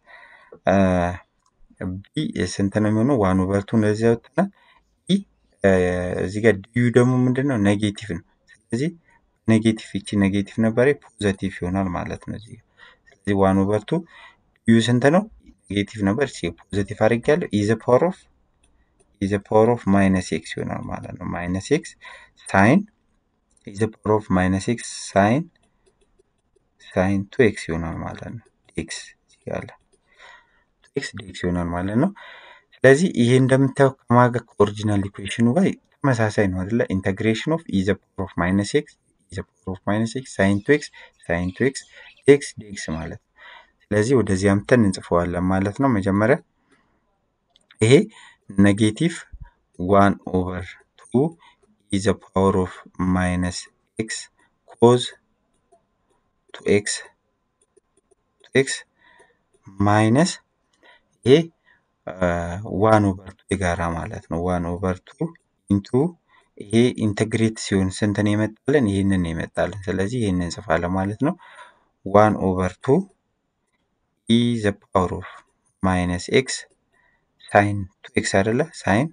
ቢ ስንት ነው የሚሆነው? ዋን ኦቨር ቱ እንደዚህ ያወጥናል። ኢ እዚህ ጋር ዲዩ ደግሞ ምንድን ነው? ኔጌቲቭ ነው። ስለዚህ ኔጌቲቭ ይቺ ኔጌቲቭ ነበር ፖዘቲቭ ይሆናል ማለት ነው። እዚህ ስለዚህ ዋን ኦቨር ቱ ዲዩ ስንት ነው? ኔጌቲቭ ነበር ሲ ፖዘቲቭ አድርጌያለሁ። ኢዘ ፓወር ኦፍ ኢዘ ፓወር ኦፍ ማይነስ ኤክስ ይሆናል ማለት ነው። ማይነስ ኤክስ ሳይን ኢዘ ፓወር ኦፍ ማይነስ ኤክስ ሳይን ሳይን ቱ ኤክስ ይሆናል ማለት ነው። ኤክስ ያለ ኤክስ ዲኤክስ ይሆናል ማለት ነው። ስለዚህ ይሄ እንደምታየው ከማገ ከኦሪጂናል ኢኩዌሽኑ ጋር ተመሳሳይ ነው አይደለ? ኢንተግሬሽን ኦፍ ኢዘ ፓወር ኦፍ ማይነስ ኤክስ ኢዘ ፓወር ኦፍ ማይነስ ኤክስ ሳይን ቱ ኤክስ ሳይን ቱ ኤክስ ኤክስ ዲኤክስ ማለት ነው። ስለዚህ ወደዚህ አምተን እንጽፈዋለን ማለት ነው። መጀመሪያ ይሄ ኔጌቲቭ ዋን ኦቨር ቱ ኢዘ ፓወር ኦፍ ማይነስ ኤክስ ኮዝ ቱ ኤክስ ቱ ኤክስ ማይነስ ይሄ ዋን ኦቨር ቱ የጋራ ማለት ነው። ዋን ኦቨር ቱ ኢንቱ ይሄ ኢንተግሬት ሲሆን ስንትን የመጣለን ይህንን የመጣለን። ስለዚህ ይህንን እንጽፋለን ማለት ነው። ዋን ኦቨር ቱ ኢ ዘ ፓወር ኦፍ ማይነስ ኤክስ ሳይን ቱ ኤክስ አይደለ? ሳይን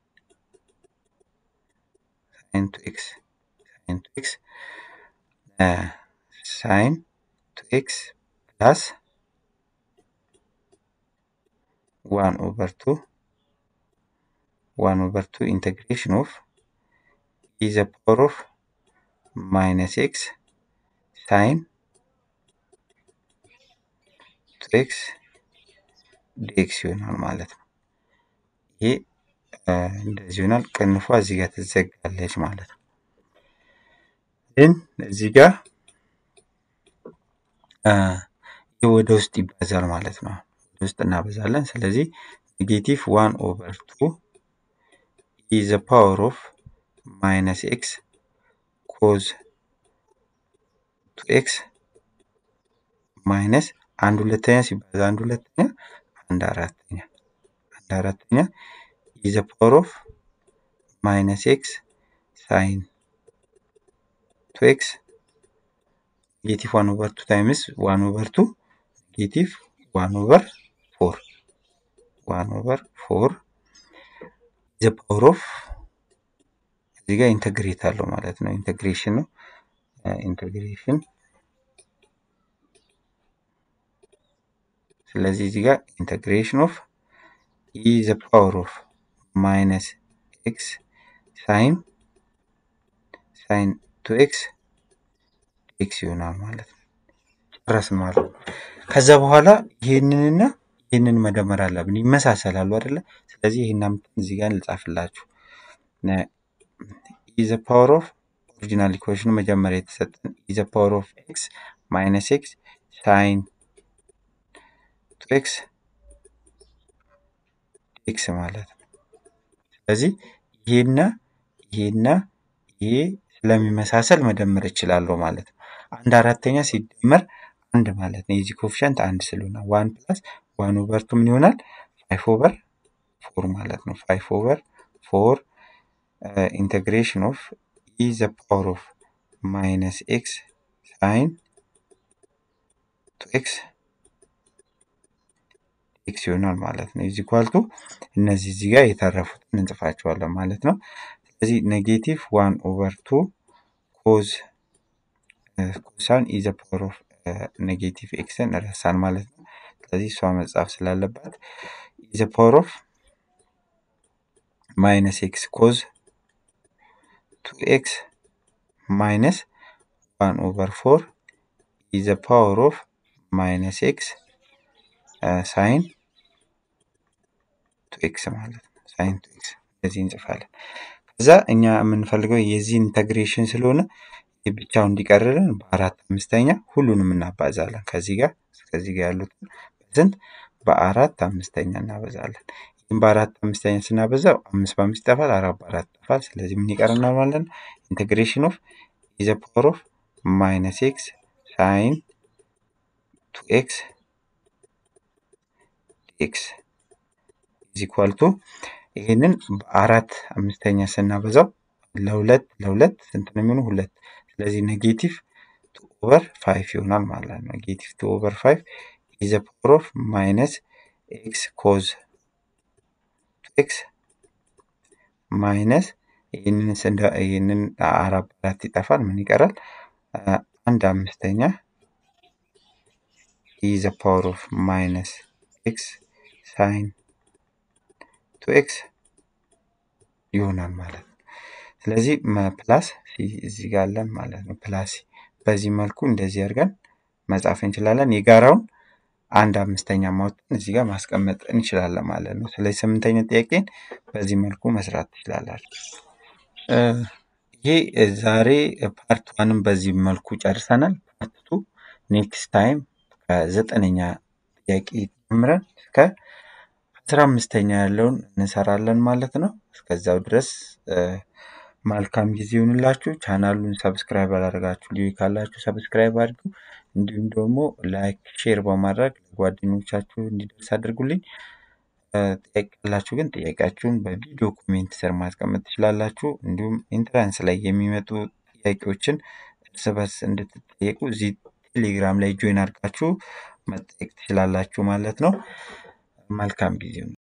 ሳይን ቱ ኤክስ ሳይን ቱ ኤክስ ሳይን ቱ ኤክስ ፕላስ ዋን ኦቨር ቱ ዋን ኦቨር ቱ ኢንቴግሬሽን ኦፍ ኢ ዘ ፓወር ኦፍ ማይነስ ኤክስ ሳይን ቱ ኤክስ ዲኤክስ ይሆናል ማለት ነው። ይሄ እንደዚህ ይሆናል። ቅንፏ እዚህ ጋር ትዘጋለች ማለት ነው። ግን እዚህ ጋር ይህ ወደ ውስጥ ይባዛል ማለት ነው። ወደ ውስጥ እናበዛለን። ስለዚህ ኔጌቲቭ ዋን ኦቨር ቱ ኢ ዘ ፓወር ኦፍ ማይነስ ኤክስ ኮዝ ቱ ኤክስ ማይነስ አንድ ሁለተኛ ሲባዛ አንድ ሁለተኛ አንድ አራተኛ አንድ አራተኛ ኢ ዘ ፓወር ኦፍ ማይነስ ኤክስ ሳይን ቱ ኤክስ ኔጌቲቭ ዋን ኦቨር ቱ ታይምስ ዋን ኦቨር ቱ ኔጌቲቭ ዋን ኦቨር ፎር ዋን ኦቨር ፎር ዘ ፓወር ኦፍ እዚህ ጋር ኢንተግሬት አለው ማለት ነው። ኢንተግሬሽን ነው። ኢንተግሬሽን ስለዚህ እዚህ ጋር ኢንተግሬሽን ኦፍ ኢ ዘ ፓወር ኦፍ ማይነስ ኤክስ ሳይን ሳይን ቱ ኤክስ ኤክስ ይሆናል ማለት ነው። ጨረስን ማለት ነው። ከዛ በኋላ ይህንንና ይህንን መደመር አለብን። ይመሳሰላሉ አይደለ? ስለዚህ ይህን አምጥተን እዚህ ጋር ልጻፍላችሁ። ኢ ዘ ፓወር ኦፍ ኦሪጂናል ኢኩዌሽኑ መጀመሪያ የተሰጠን ኢ ዘ ፓወር ኦፍ ኤክስ ማይነስ ኤክስ ሳይን ቱ ኤክስ ኤክስ ማለት ነው። ስለዚህ ይሄና ይሄና ይሄ ስለሚመሳሰል መደመር እችላለሁ ማለት ነው። አንድ አራተኛ ሲደመር አንድ ማለት ነው። የዚህ ኮፊሸንት አንድ ስለሆነ ዋን ፕላስ ዋን ኦቨር ቱ ምን ይሆናል? ፋይቭ ኦቨር ፎር ማለት ነው። ፋይቭ ኦቨር ፎር ኢንቴግሬሽን ኦፍ ኢ ዘ ፓወር ኦፍ ማይነስ ኤክስ ሳይን ቱ ኤክስ ኤክስ ይሆናል ማለት ነው። ኢዝ ኢኳል ቱ እነዚህ እዚህ ጋር የተረፉትን እንጽፋቸዋለን ማለት ነው። ስለዚህ ኔጌቲቭ ዋን ኦቨር ቱ ኮዝ ኮሳን ኢዘ ፓወር ኦፍ ኔጌቲቭ ኤክስን ረሳን ማለት ነው። ስለዚህ እሷ መጻፍ ስላለባት ኢዘ ፓወር ኦፍ ማይነስ ኤክስ ኮዝ ቱ ኤክስ ማይነስ ዋን ኦቨር ፎር ኢዘ ፓወር ኦፍ ማይነስ ኤክስ ሳይን ቱ ኤክስ ማለት ነው። ሳይን ቱ ኤክስ እንደዚህ እንጽፋለን። ከዛ እኛ የምንፈልገው የዚህ ኢንተግሬሽን ስለሆነ ብቻው እንዲቀርልን በአራት አምስተኛ ሁሉንም እናባዛለን። ከዚህ ጋር እስከዚህ ጋር ያሉትን በስንት በአራት አምስተኛ እናበዛለን። ይህም በአራት አምስተኛ ስናበዛው አምስት በአምስት ይጠፋል፣ አራት በአራት ይጠፋል። ስለዚህ ምን ይቀረናል ማለት ነው? ኢንቴግሬሽን ኦፍ ኢዘ ፓወር ኦፍ ማይነስ ኤክስ ሳይን ቱ ኤክስ ኤክስ ኢዝ ኢኳል ቱ ይህንን በአራት አምስተኛ ስናበዛው ለሁለት ለሁለት ስንት ነው የሚሆኑ? ሁለት። ስለዚህ ኔጌቲቭ ቱ ኦቨር ፋይቭ ይሆናል ማለት ነው። ኔጌቲቭ ቱ ኦቨር ፋይቭ ኢዘ ፓወር ኦፍ ማይነስ ኤክስ ኮዝ ኤክስ ማይነስ ይህንን ስንደ ይህንን አራት በአራት ይጠፋል። ምን ይቀራል? አንድ አምስተኛ ኢዘ ፓወር ኦፍ ማይነስ ኤክስ ሳይን ቱ ኤክስ ይሆናል ማለት ነው። ስለዚህ ፕላስ እዚህ ጋር አለን ማለት ነው። ፕላስ በዚህ መልኩ እንደዚህ አድርገን መጻፍ እንችላለን። የጋራውን አንድ አምስተኛ ማውጣት እዚህ ጋር ማስቀመጥ እንችላለን ማለት ነው። ስለዚህ ስምንተኛ ጥያቄን በዚህ መልኩ መስራት ትችላላችሁ። ይሄ ዛሬ ፓርት ዋንም በዚህ መልኩ ጨርሰናል። ፓርት ቱ ኔክስት ታይም ከዘጠነኛ ጥያቄ ጀምረን እስከ አስራ አምስተኛ ያለውን እንሰራለን ማለት ነው። እስከዛው ድረስ መልካም ጊዜ ይሁንላችሁ። ቻናሉን ሰብስክራይብ ያላደረጋችሁ ልዩ ካላችሁ ሰብስክራይብ አድርጉ። እንዲሁም ደግሞ ላይክ፣ ሼር በማድረግ ለጓደኞቻችሁ እንዲደርስ አድርጉልኝ። ጥያቄ ያላችሁ ግን ጥያቄያችሁን በቪዲዮ ኮሜንት ስር ማስቀመጥ ትችላላችሁ። እንዲሁም ኢንትራንስ ላይ የሚመጡ ጥያቄዎችን እርስ በርስ እንድትጠየቁ እዚህ ቴሌግራም ላይ ጆይን አድርጋችሁ መጠየቅ ትችላላችሁ ማለት ነው። መልካም ጊዜ